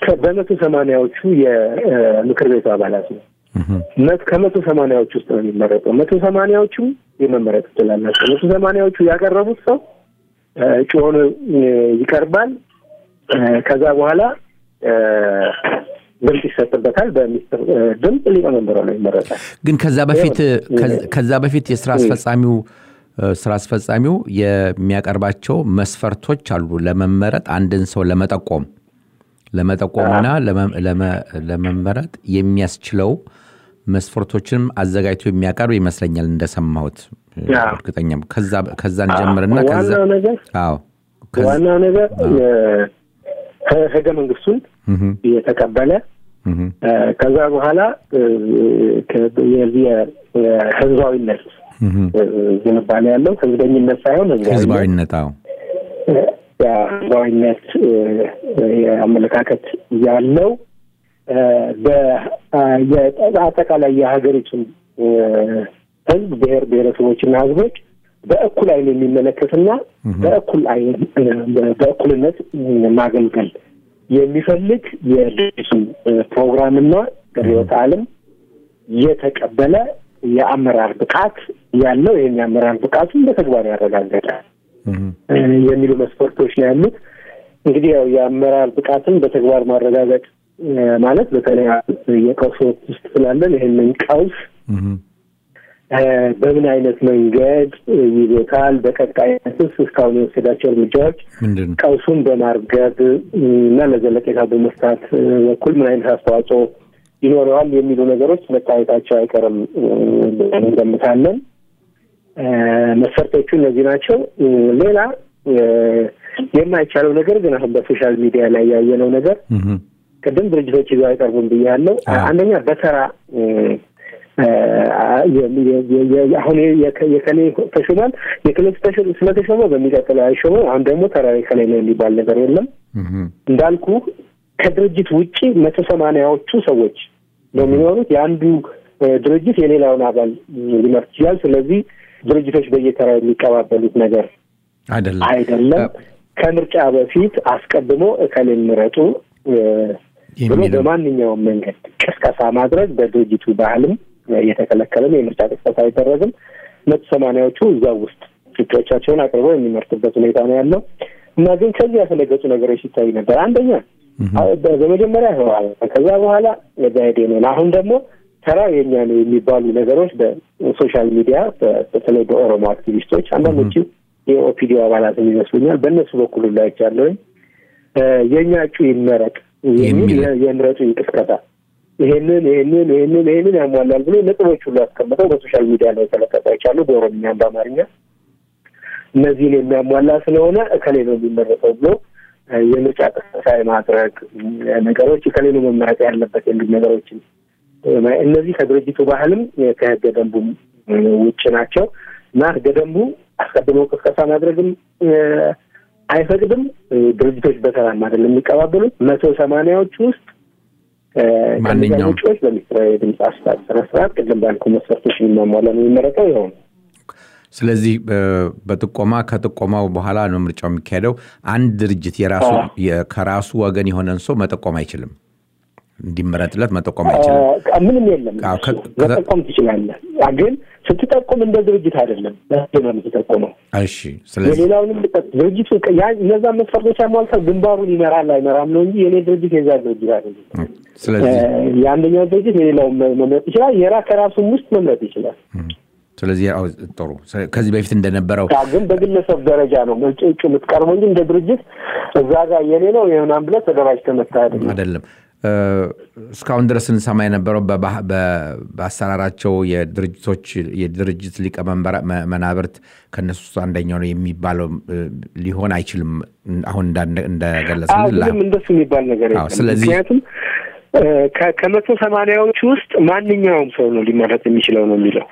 ከ- በመቶ ሰማንያዎቹ የምክር ቤቱ አባላት ነው። መት- ከመቶ ሰማንያዎቹ ውስጥ ነው የሚመረጠው። መቶ ሰማንያዎቹ የመመረጥ እድል አላቸው። መቶ ሰማንያዎቹ ያቀረቡት ሰው እ፣ እጩ ሆኖ እ፣ ይቀርባል። እ፣ ከዛ በኋላ እ፣ ድምፅ ይሰጥበታል። በሚስጥር እ፣ ድምፅ ሊቀመንበሩ ነው ይመረጣል። ግን ከዛ በፊት ከዛ- ከዛ በፊት የስራ አስፈጻሚው እ፣ ስራ አስፈጻሚው የሚያቀርባቸው መስፈርቶች አሉ ለመመረጥ አንድን ሰው ለመጠቆም ለመጠቆምና ለመ- ለመ- ለመመረጥ የሚያስችለው መስፈርቶችንም አዘጋጅቶ የሚያቀርብ ይመስለኛል እንደሰማሁት እ፣ አዎ። እርግጠኛም ከዛ ከዛን ጀምርና ከዛ ዋናው ነገር አዎ ከዛ- ዋናው ነገር እ፣ ህ- ህገ መንግስቱን እህም፣ የተቀበለ እህም፣ እ፣ ከዛ በኋላ እ፣ ከ- የዚህ የ- የህዝባዊነት እህም። እ፣ ዝንባሌ ያለው ህዝበኝነት ሳይሆን ህዝባዊነት ህዝባዊነት አዎ ህዝባዊነት እ፣ የአመለካከት ያለው እ፣ በ- የ- አጠቃላይ የሀገሪቱን እ፣ ህዝብ ብሔር ብሔረሰቦችና ህዝቦች በእኩል አይን የሚመለከትና በእኩል አይን እ፣ በእኩልነት ማገልገል የሚፈልግ የድርጅቱን እ፣ ፕሮግራምና ርዕዮተ ዓለም የተቀበለ የአመራር ብቃት ያለው ይህን የአመራር ብቃቱን በተግባር ያረጋገጠ እህም፣ እ፣ የሚሉ መስፈርቶች ነው ያሉት። እንግዲህ ያው የአመራር ብቃትን በተግባር ማረጋገጥ እ፣ ማለት በተለይ የቀውስ ወቅት ውስጥ ስላለን ይህንን ቀውስ እህም፣ እ፣ በምን አይነት መንገድ እ፣ ይዞታል፣ በቀጣይነትስ እስካሁን የወሰዳቸው እርምጃዎች ምንድን ነው ቀውሱን በማርገብ እ፣ እና ለዘለቄታ በመፍታት እ፣ በኩል ምን አይነት አስተዋጽኦ ይኖረዋል የሚሉ ነገሮች መታየታቸው አይቀርም እ፣ ብለን እንገምታለን። እ፣ መስፈርቶቹ እነዚህ ናቸው። እ፣ ሌላ እ፣ የማይቻለው ነገር ግን አሁን በሶሻል ሚዲያ ላይ ያየነው ነገር እህም፣ ቅድም ድርጅቶች ይዘው አይቀርቡም ብያለሁ። አዎ። አንደኛ በተራ እ፣ እ፣ የ- የ- የ- የ- አሁን የከ- የከሌ ተሾሟል የከሌ ተሾ- ስለተሾመ በሚቀጥለው አይሾመም። አሁን ደግሞ ተራ የከሌ ነው የሚባል ነገር የለም። እህም፣ እንዳልኩ ከድርጅት ውጭ መቶ ሰማንያዎቹ ሰዎች ነው የሚኖሩት። የአንዱ እ፣ ድርጅት የሌላውን አባል ሊመርጥ ይችላል። ስለዚህ ድርጅቶች በየተራ የሚቀባበሉት ነገር አይደለም አይደለም። ከምርጫ በፊት አስቀድሞ እከሌን ምረጡ እ፣ ብሎ የሚለው በማንኛውም መንገድ ቅስቀሳ ማድረግ በድርጅቱ ባህልም እየተከለከለ ነው። የምርጫ ቅስቀሳ አይደረግም። መቶ ሰማንያዎቹ እዛው ውስጥ እጩዎቻቸውን አቅርበው የሚመርጥበት ሁኔታ ነው ያለው እና ግን ከዚህ ያፈነገጡ ነገሮች ሲታይ ነበር። አንደኛ አ- በ- በመጀመሪያ ህወሓት ከዛ በኋላ ብአዴን አሁን ደግሞ ተራ የኛ ነው የሚባሉ ነገሮች በሶሻል ሚዲያ በ- በተለይ በኦሮሞ አክቲቪስቶች አንዳንዶቹ የኦፒዲዮ አባላትም ይመስሉኛል በእነሱ በኩል ላይ ያለውኝ የእኛ እጩ ይመረጥ የሚል የሚል የ- የምረጡ እንቅስቀሳ ይሄንን ይሄንን ይሄንን ይሄንን ያሟላል ብሎ ነጥቦች ሁሉ አስቀምጠው በሶሻል ሚዲያ ላይ የተለቀቀ ይቻሉ በኦሮምኛም በአማርኛ እነዚህን የሚያሟላ ስለሆነ እከሌ ነው የሚመረጠው ብሎ እ፣ የምርጫ ቅስቀሳ የማድረግ እ፣ ነገሮች እከሌ ነው መመረጥ ያለበት የሚል ነገሮችን እ፣ እነዚህ ከድርጅቱ ባህልም እ፣ ከህገ ደንቡም እ፣ ውጭ ናቸው እና ህገ ደንቡ አስቀድሞ ቅስቀሳ ማድረግም እ፣ አይፈቅድም። እ፣ ድርጅቶች በሰላም አይደለም የሚቀባበሉት። መቶ ሰማንያዎቹ ውስጥ እ፣ ከእነዚያ ማንኛውም ውጪዎች በሚስጥራዊ የድምፅ አሰጣጥ ስነ ስርዓት ቅድም ባልኩ መስፈርቶች የሚሟላ ነው የሚመረጠው ይኸው ነው። ስለዚህ በ- በጥቆማ ከጥቆማው በኋላ ነው ምርጫው የሚካሄደው። አንድ ድርጅት የራሱ የ- ከራሱ ወገን የሆነን ሰው መጠቆም አይችልም፣ እንዲመረጥለት መጠቆም አይችልም። አ- ምንም የለም። አዎ፣ ከ- መጠቆም ትችላለህ፣ አ- ግን ስትጠቁም እንደ ድርጅት አይደለም በህዝብ ነው የምትጠቁመው። እሺ፣ ስለዚህ የሌላውንም ልጠቅ ድርጅቱ ያ- እነዛን መስፈርቶች አሟልተው ግንባሩን ይመራል አይመራም ነው እንጂ የኔ ድርጅት የዛ ድርጅት አይደለም። ስለዚህ እ፣ የአንደኛው ድርጅት የሌላውን መ- መምረጥ ይችላል። የራ ከራሱም ውስጥ መምረጥ ይችላል። ስለዚህ አዎ፣ ጥሩ። ስለ- ከዚህ በፊት እንደነበረው ያ ግን በግለሰብ ደረጃ ነው እጩ እጩ የምትቀርበው እንጂ እንደ ድርጅት እዛ ጋር የኔ ነው የምናምን ብለህ ተደራጅተህ መጥተህ አይደለም። አይደለም። እ፣ እስካሁን ድረስ እንሰማ የነበረው በባህ- በ- በአሰራራቸው የድርጅቶች የድርጅት ሊቀመንበር መ- መናብርት ከእነሱ ውስጥ አንደኛው ነው የሚባለው እ፣ ሊሆን አይችልም። አሁን እንዳነ- አዎ እንደገለጽን ምንም እንደሱ የሚባል ነገር አዎ፣ የለም። ስለዚህ- ምክንያቱም እ፣ ከ- ከመቶ ሰማንያዎቹ ውስጥ ማንኛውም ሰው ነው ሊመረጥ የሚችለው ነው የሚለው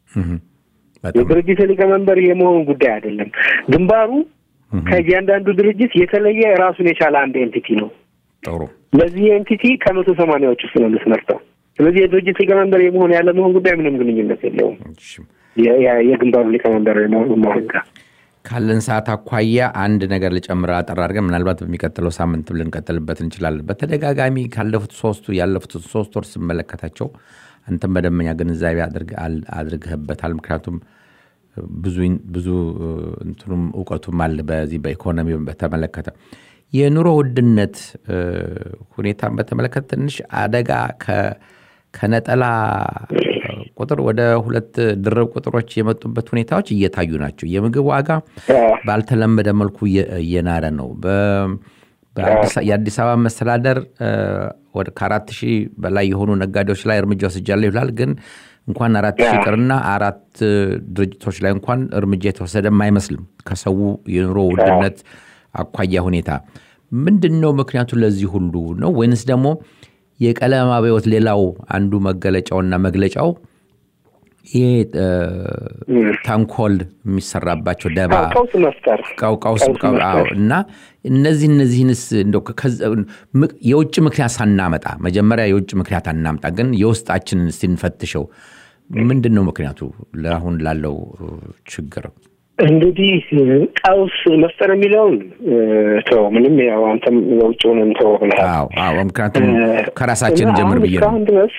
በጣም የድርጅት ሊቀመንበር የመሆን ጉዳይ አይደለም። ግንባሩ ከእያንዳንዱ ድርጅት የተለየ ራሱን የቻለ አንድ ኤንቲቲ ነው። ጥሩ። ለዚህ ኤንቲቲ ከመቶ ሰማንያዎች ውስጥ ነው የምትመርጠው። ስለዚህ የድርጅት ሊቀመንበር የመሆን ያለ መሆን ጉዳይ ምንም ግንኙነት የለውም እሺ። የ- የ- የግንባሩ ሊቀመንበር የመሆን መሆን ጋር ካለን ሰዓት አኳያ አንድ ነገር ልጨምር አጠር አድርገን ምናልባት በሚቀጥለው ሳምንት ልንቀጥልበት እንችላለን። በተደጋጋሚ ካለፉት ሶስቱ ያለፉት ሶስት ወር ስመለከታቸው አንተም በደንበኛ ግንዛቤ አድርገህበታል። ምክንያቱም ብዙ እንትኑም እውቀቱም አለ በዚህ በኢኮኖሚ በተመለከተ የኑሮ ውድነት ሁኔታን በተመለከተ ትንሽ አደጋ ከነጠላ ቁጥር ወደ ሁለት ድርብ ቁጥሮች የመጡበት ሁኔታዎች እየታዩ ናቸው። የምግብ ዋጋ ባልተለመደ መልኩ እየናረ ነው። የአዲስ አበባ መስተዳደር ከአራት ሺህ በላይ የሆኑ ነጋዴዎች ላይ እርምጃ ወስጃለሁ ይላል። ግን እንኳን አራት ሺህ ቅርና አራት ድርጅቶች ላይ እንኳን እርምጃ የተወሰደም አይመስልም። ከሰው የኑሮ ውድነት አኳያ ሁኔታ ምንድን ነው ምክንያቱ ለዚህ ሁሉ ነው ወይንስ ደግሞ የቀለም አብዮት ሌላው አንዱ መገለጫውና መግለጫው ይሄ ተንኮል የሚሰራባቸው ደባ ቀውስ መፍጠር ቀውስ እና እነዚህ እነዚህንስ የውጭ ምክንያት ሳናመጣ መጀመሪያ የውጭ ምክንያት አናምጣ፣ ግን የውስጣችንን ስንፈትሸው ምንድን ነው ምክንያቱ ለአሁን ላለው ችግር? እንግዲህ ቀውስ መፍጠር የሚለውን ተው፣ ምንም ያው አንተም የውጭውንም ተው ብለሃል። ምክንያቱም ከራሳችን ጀምር ብዬ ነው እስካሁን ድረስ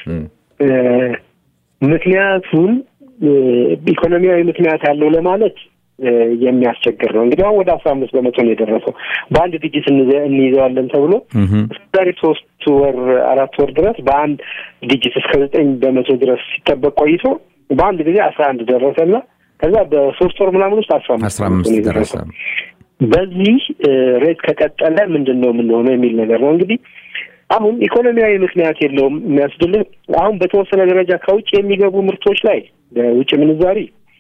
ምክንያቱን ኢኮኖሚያዊ ምክንያት ያለው ለማለት የሚያስቸግር ነው። እንግዲህ አሁን ወደ አስራ አምስት በመቶ ነው የደረሰው። በአንድ ድጅት እንይዘዋለን ተብሎ ዛሬ ሶስት ወር አራት ወር ድረስ በአንድ ድጅት እስከ ዘጠኝ በመቶ ድረስ ሲጠበቅ ቆይቶ በአንድ ጊዜ አስራ አንድ ደረሰና ከዛ በሶስት ወር ምናምን ውስጥ አስራ አስራ አምስት ደረሰ። በዚህ ሬት ከቀጠለ ምንድን ነው የምንሆነው የሚል ነገር ነው እንግዲህ አሁን ኢኮኖሚያዊ ምክንያት የለውም የሚያስብልህ አሁን በተወሰነ ደረጃ ከውጭ የሚገቡ ምርቶች ላይ በውጭ ምንዛሪ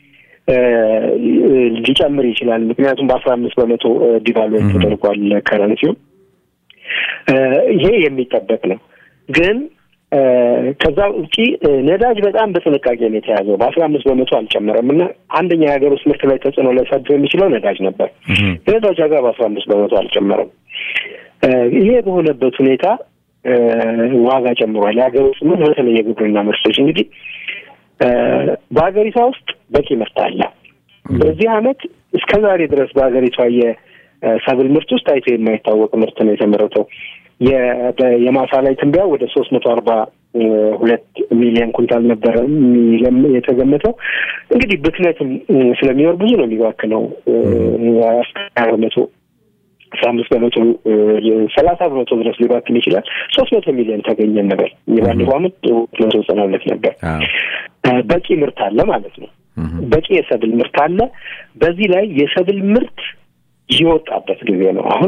ሊጨምር ይችላል። ምክንያቱም በአስራ አምስት በመቶ ዲቫሉዌት ተደርጓል ከረንሲው። ይሄ የሚጠበቅ ነው። ግን ከዛ ውጪ ነዳጅ በጣም በጥንቃቄ ነው የተያዘው። በአስራ አምስት በመቶ አልጨመረም እና አንደኛ የሀገር ውስጥ ምርት ላይ ተጽዕኖ ሊያሳድር የሚችለው ነዳጅ ነበር። የነዳጅ ዋጋ በአስራ አምስት በመቶ አልጨመረም። ይሄ በሆነበት ሁኔታ ዋጋ ጨምሯል። የሀገር ውስጥ ምርት በተለይ የግብርና ምርቶች እንግዲህ በሀገሪቷ ውስጥ በቂ ምርት አለ። በዚህ አመት እስከ ዛሬ ድረስ በሀገሪቷ የሰብል ምርት ውስጥ ታይቶ የማይታወቅ ምርት ነው የተመረተው። የማሳ ላይ ትንበያ ወደ ሶስት መቶ አርባ ሁለት ሚሊዮን ኩንታል ነበረ የተገመተው። እንግዲህ ብክነትም ስለሚኖር ብዙ ነው የሚባክነው እስከ በመቶ አስራ አምስት በመቶ ሰላሳ በመቶ ድረስ ሊባክን ይችላል። ሶስት መቶ ሚሊዮን ተገኘ ነበር። የባለፈው አመት ሁለት መቶ ዘጠና ሁለት ነበር። በቂ ምርት አለ ማለት ነው። በቂ የሰብል ምርት አለ። በዚህ ላይ የሰብል ምርት የወጣበት ጊዜ ነው። አሁን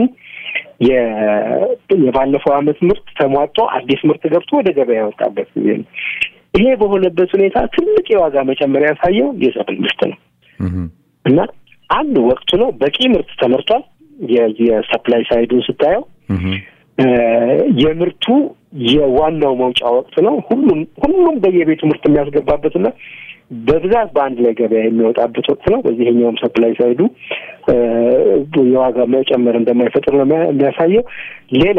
የባለፈው አመት ምርት ተሟጦ አዲስ ምርት ገብቶ ወደ ገበያ የወጣበት ጊዜ ነው። ይሄ በሆነበት ሁኔታ ትልቅ የዋጋ መጨመሪያ ያሳየው የሰብል ምርት ነው እና አንድ ወቅቱ ነው። በቂ ምርት ተመርቷል። የሰፕላይ ሳይዱን ስታየው የምርቱ የዋናው መውጫ ወቅት ነው። ሁሉም ሁሉም በየቤቱ ምርት የሚያስገባበትና በብዛት በአንድ ላይ ገበያ የሚወጣበት ወቅት ነው። በዚህኛውም ሰፕላይ ሳይዱ የዋጋ መጨመር እንደማይፈጥር ነው የሚያሳየው። ሌላ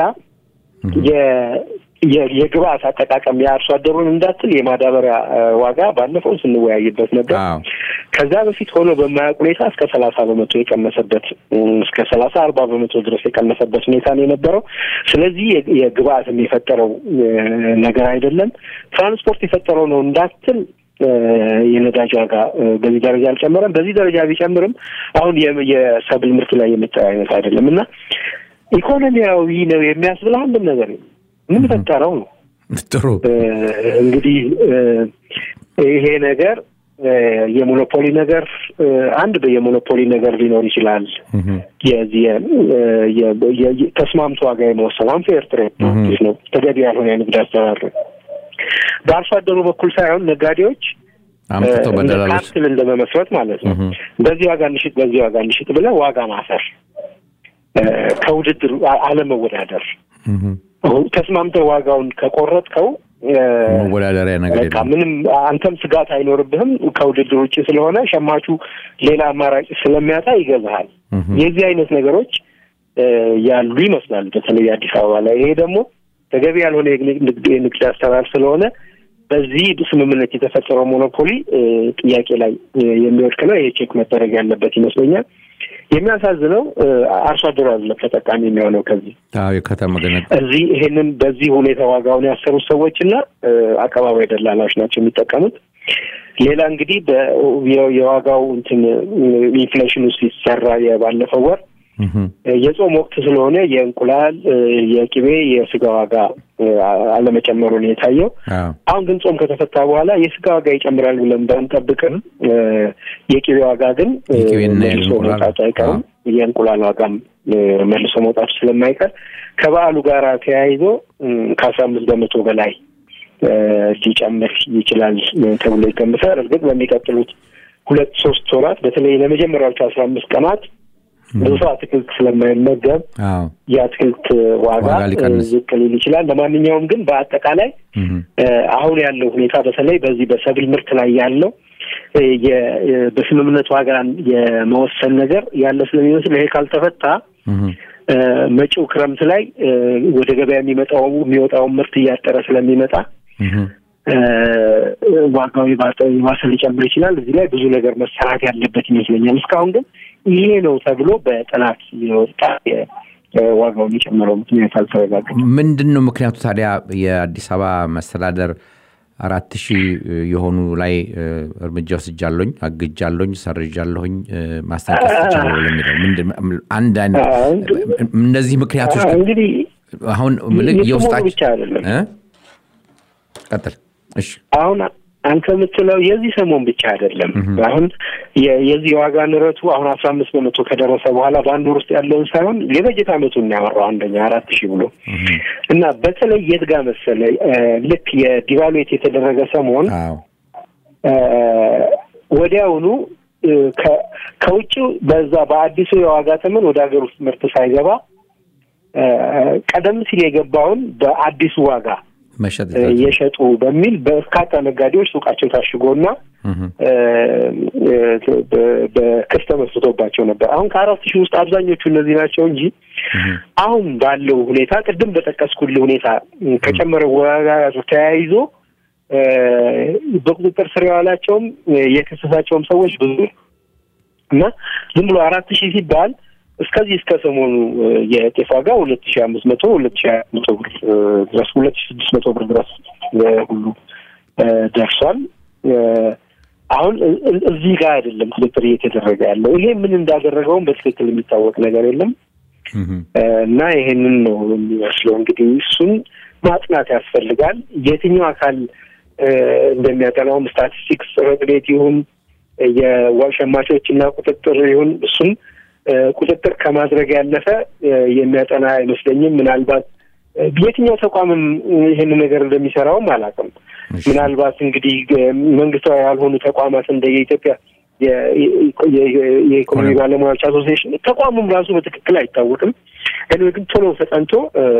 የግብአት አጠቃቀም የአርሶ አደሩን እንዳትል የማዳበሪያ ዋጋ ባለፈው ስንወያይበት ነበር። ከዛ በፊት ሆኖ በማያውቅ ሁኔታ እስከ ሰላሳ በመቶ የቀነሰበት እስከ ሰላሳ አርባ በመቶ ድረስ የቀነሰበት ሁኔታ ነው የነበረው። ስለዚህ የግብአትም የፈጠረው ነገር አይደለም፣ ትራንስፖርት የፈጠረው ነው እንዳትል የነዳጅ ዋጋ በዚህ ደረጃ አልጨመረም። በዚህ ደረጃ ቢጨምርም አሁን የሰብል ምርት ላይ የመጣ አይነት አይደለም እና ኢኮኖሚያዊ ነው የሚያስብል አንድም ነገር ምን ፈጠረው ነው። ጥሩ እንግዲህ ይሄ ነገር የሞኖፖሊ ነገር አንድ የሞኖፖሊ ነገር ሊኖር ይችላል። የዚህ ተስማምቶ ዋጋ የመወሰን አንፌር ትሬድ ነው፣ ተገቢ ያልሆነ የንግድ አሰራር በአርሶ አደሩ በኩል ሳይሆን ነጋዴዎች አምጥተው በደላሎች ካፕትል እንደመመስረት ማለት ነው። በዚህ ዋጋ እንሽጥ፣ በዚህ ዋጋ እንሽጥ ብለህ ዋጋ ማሰር፣ ከውድድር አለመወዳደር ተስማምተህ ዋጋውን ከቆረጥከው መወዳደሪያ ነገር በቃ ምንም አንተም ስጋት አይኖርብህም። ከውድድር ውጭ ስለሆነ ሸማቹ ሌላ አማራጭ ስለሚያጣ ይገዛሃል። የዚህ አይነት ነገሮች ያሉ ይመስላል፣ በተለይ አዲስ አበባ ላይ። ይሄ ደግሞ ተገቢ ያልሆነ የንግድ አሰራር ስለሆነ በዚህ ስምምነት የተፈጠረው ሞኖፖሊ ጥያቄ ላይ የሚወድቅ ነው። ይሄ ቼክ መደረግ ያለበት ይመስለኛል። የሚያሳዝነው አርሶ አደሩ አይደለም ተጠቃሚ የሚሆነው ከዚህ የከተማ ገነ እዚህ ይሄንን በዚህ ሁኔታ ዋጋውን ያሰሩት ሰዎች እና አቀባባይ ደላላዎች ናቸው የሚጠቀሙት። ሌላ እንግዲህ የዋጋው እንትን ኢንፍሌሽኑ ሲሰራ የባለፈው ወር የጾም ወቅት ስለሆነ የእንቁላል፣ የቅቤ፣ የስጋ ዋጋ አለመጨመሩ ነው የታየው። አሁን ግን ጾም ከተፈታ በኋላ የስጋ ዋጋ ይጨምራል ብለን ባንጠብቅም የቅቤ ዋጋ ግን መልሶ መውጣቱ አይቀርም። የእንቁላል ዋጋም መልሶ መውጣቱ ስለማይቀር ከበዓሉ ጋር ተያይዞ ከአስራ አምስት በመቶ በላይ ሊጨምር ይችላል ተብሎ ይገምታል። እርግጥ በሚቀጥሉት ሁለት ሶስት ወራት በተለይ ለመጀመሪያዎቹ አስራ አምስት ቀናት ብዙ ሰው አትክልት ስለማይመገብ የአትክልት ዋጋ ዝቅ ሊል ይችላል። ለማንኛውም ግን በአጠቃላይ አሁን ያለው ሁኔታ በተለይ በዚህ በሰብል ምርት ላይ ያለው በስምምነት ዋጋን የመወሰን ነገር ያለ ስለሚመስል ይሄ ካልተፈታ መጪው ክረምት ላይ ወደ ገበያ የሚመጣው የሚወጣውን ምርት እያጠረ ስለሚመጣ ዋጋው የባሰ ሊጨምር ይችላል። እዚህ ላይ ብዙ ነገር መሰራት ያለበት ይመስለኛል። እስካሁን ግን ይሄ ነው ተብሎ በጥናት የወጣ ዋጋው የሚጨምረው ምክንያት አልተረጋገጠም። ምንድን ነው ምክንያቱ ታዲያ? የአዲስ አበባ መስተዳደር አራት ሺህ የሆኑ ላይ እርምጃ ወስጃለሁኝ፣ አግጃለሁኝ፣ ሰርጃለሁኝ፣ ማስጠንቀቅ ትችላለሁ ለሚለው አንድ አይነት እነዚህ ምክንያቶች እንግዲህ አሁን የውስጣችን ብቻ አይደለም። ቀጥል። እሺ አሁን አንተ የምትለው የዚህ ሰሞን ብቻ አይደለም። አሁን የዚህ የዋጋ ንረቱ አሁን አስራ አምስት በመቶ ከደረሰ በኋላ በአንድ ወር ውስጥ ያለውን ሳይሆን የበጀት ዓመቱን ያወራው አንደኛ አራት ሺህ ብሎ እና በተለይ የት ጋር መሰለ ልክ የዲቫሉዌት የተደረገ ሰሞን ወዲያውኑ ከውጭ በዛ በአዲሱ የዋጋ ተመን ወደ ሀገር ውስጥ ምርት ሳይገባ ቀደም ሲል የገባውን በአዲሱ ዋጋ የሸጡ በሚል በርካታ ነጋዴዎች ሱቃቸው ታሽጎና በክስ ተመስርቶባቸው ነበር። አሁን ከአራት ሺህ ውስጥ አብዛኞቹ እነዚህ ናቸው እንጂ አሁን ባለው ሁኔታ ቅድም በጠቀስኩልህ ሁኔታ ከጨመረው ዋጋ ጋር ተያይዞ በቁጥጥር ስር የዋላቸውም የከሰሳቸውም ሰዎች ብዙ እና ዝም ብሎ አራት ሺህ ሲባል እስከዚህ እስከ ሰሞኑ የጤፍ ዋጋ ሁለት ሺህ አምስት መቶ ሁለት ሺህ መቶ ብር ድረስ ሁለት ሺህ ስድስት መቶ ብር ድረስ ሁሉ ደርሷል። አሁን እዚህ ጋር አይደለም ቁጥጥር እየተደረገ ያለው። ይሄ ምን እንዳደረገውም በትክክል የሚታወቅ ነገር የለም እና ይሄንን ነው የሚመስለው። እንግዲህ እሱን ማጥናት ያስፈልጋል። የትኛው አካል እንደሚያጠናውም ስታቲስቲክስ ጽሕፈት ቤት ይሁን የሸማቾችና ቁጥጥር ይሁን እሱን ቁጥጥር ከማድረግ ያለፈ የሚያጠና አይመስለኝም። ምናልባት የትኛው ተቋምም ይህን ነገር እንደሚሰራውም አላውቅም። ምናልባት እንግዲህ መንግስታዊ ያልሆኑ ተቋማት እንደ የኢትዮጵያ የኢኮኖሚ ባለሙያዎች አሶሲዬሽን ተቋሙም ራሱ በትክክል አይታወቅም። እኔ ግን ቶሎ ተጠንቶ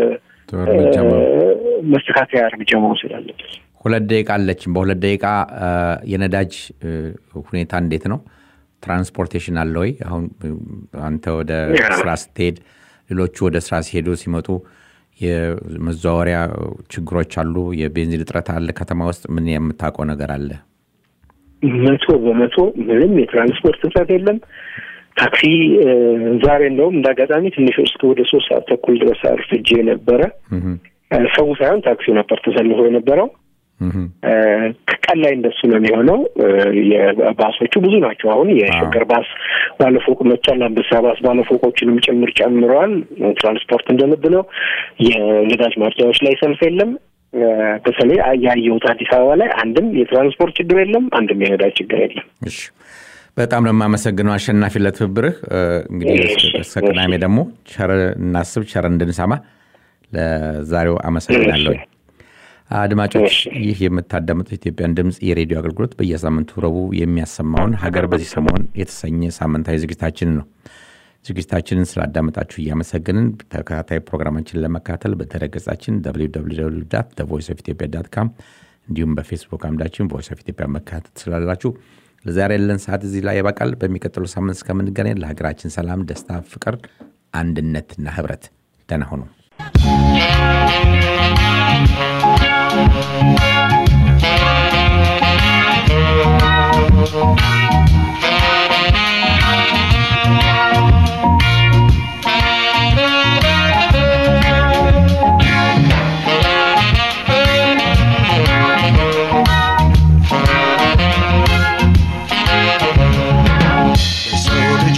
መስተካከያ እርምጃ መውሰድ አለበት። ሁለት ደቂቃ አለችን። በሁለት ደቂቃ የነዳጅ ሁኔታ እንዴት ነው? ትራንስፖርቴሽን አለ ወይ? አሁን አንተ ወደ ስራ ስትሄድ፣ ሌሎቹ ወደ ስራ ሲሄዱ ሲመጡ የመዘዋወሪያ ችግሮች አሉ። የቤንዚን እጥረት አለ። ከተማ ውስጥ ምን የምታውቀው ነገር አለ? መቶ በመቶ ምንም የትራንስፖርት እጥረት የለም። ታክሲ ዛሬ እንደውም እንደ አጋጣሚ ትንሽ እስከ ወደ ሶስት ሰዓት ተኩል ድረስ አርፍጄ ነበረ። ሰው ሳይሆን ታክሲው ነበር ተሰልፎ የነበረው። ቀን ላይ እንደሱ ነው የሚሆነው። የባሶቹ ብዙ ናቸው። አሁን የሸገር ባስ ባለፎቅ መቻል፣ አንበሳ ባስ ባለፎቆችንም ጭምር ጨምረዋል። ትራንስፖርት እንደልብ ነው። የነዳጅ ማደያዎች ላይ ሰልፍ የለም። በተለይ ያየሁት አዲስ አበባ ላይ አንድም የትራንስፖርት ችግር የለም፣ አንድም የነዳጅ ችግር የለም። እሺ፣ በጣም ነው የማመሰግነው አሸናፊ ለትብብርህ። እንግዲህ እስከ ቅዳሜ ደግሞ ቸር እናስብ፣ ቸር እንድንሰማ ለዛሬው አመሰግናለሁ። አድማጮች ይህ የምታዳምጡት ኢትዮጵያን ድምፅ የሬዲዮ አገልግሎት በየሳምንቱ ረቡዕ የሚያሰማውን ሀገር በዚህ ሰሞን የተሰኘ ሳምንታዊ ዝግጅታችንን ነው። ዝግጅታችንን ስላዳመጣችሁ እያመሰግንን ተከታታይ ፕሮግራማችንን ለመካተል በድረገጻችን ቮይስ ኦፍ ኢትዮጵያ ዳት ካም እንዲሁም በፌስቡክ አምዳችን ቮይስ ኦፍ ኢትዮጵያ መካተል ትችላላችሁ። ለዛሬ ያለን ሰዓት እዚህ ላይ ያበቃል። በሚቀጥለው ሳምንት እስከምንገናኝ ለሀገራችን ሰላም፣ ደስታ፣ ፍቅር፣ አንድነትና ህብረት ደህና ሁኑ።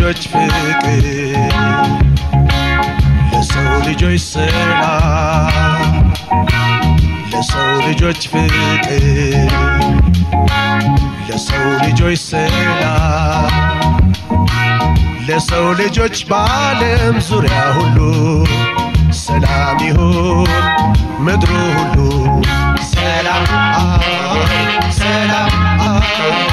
ልጆች ፍቅር ለሰው ልጆች ሰላም ለሰው ልጆች ፍቅር ለሰው ልጆች ሰላም ለሰው ልጆች በዓለም ዙሪያ ሁሉ ሰላም ይሁን ምድሩ ሁሉ ሰላም ሰላም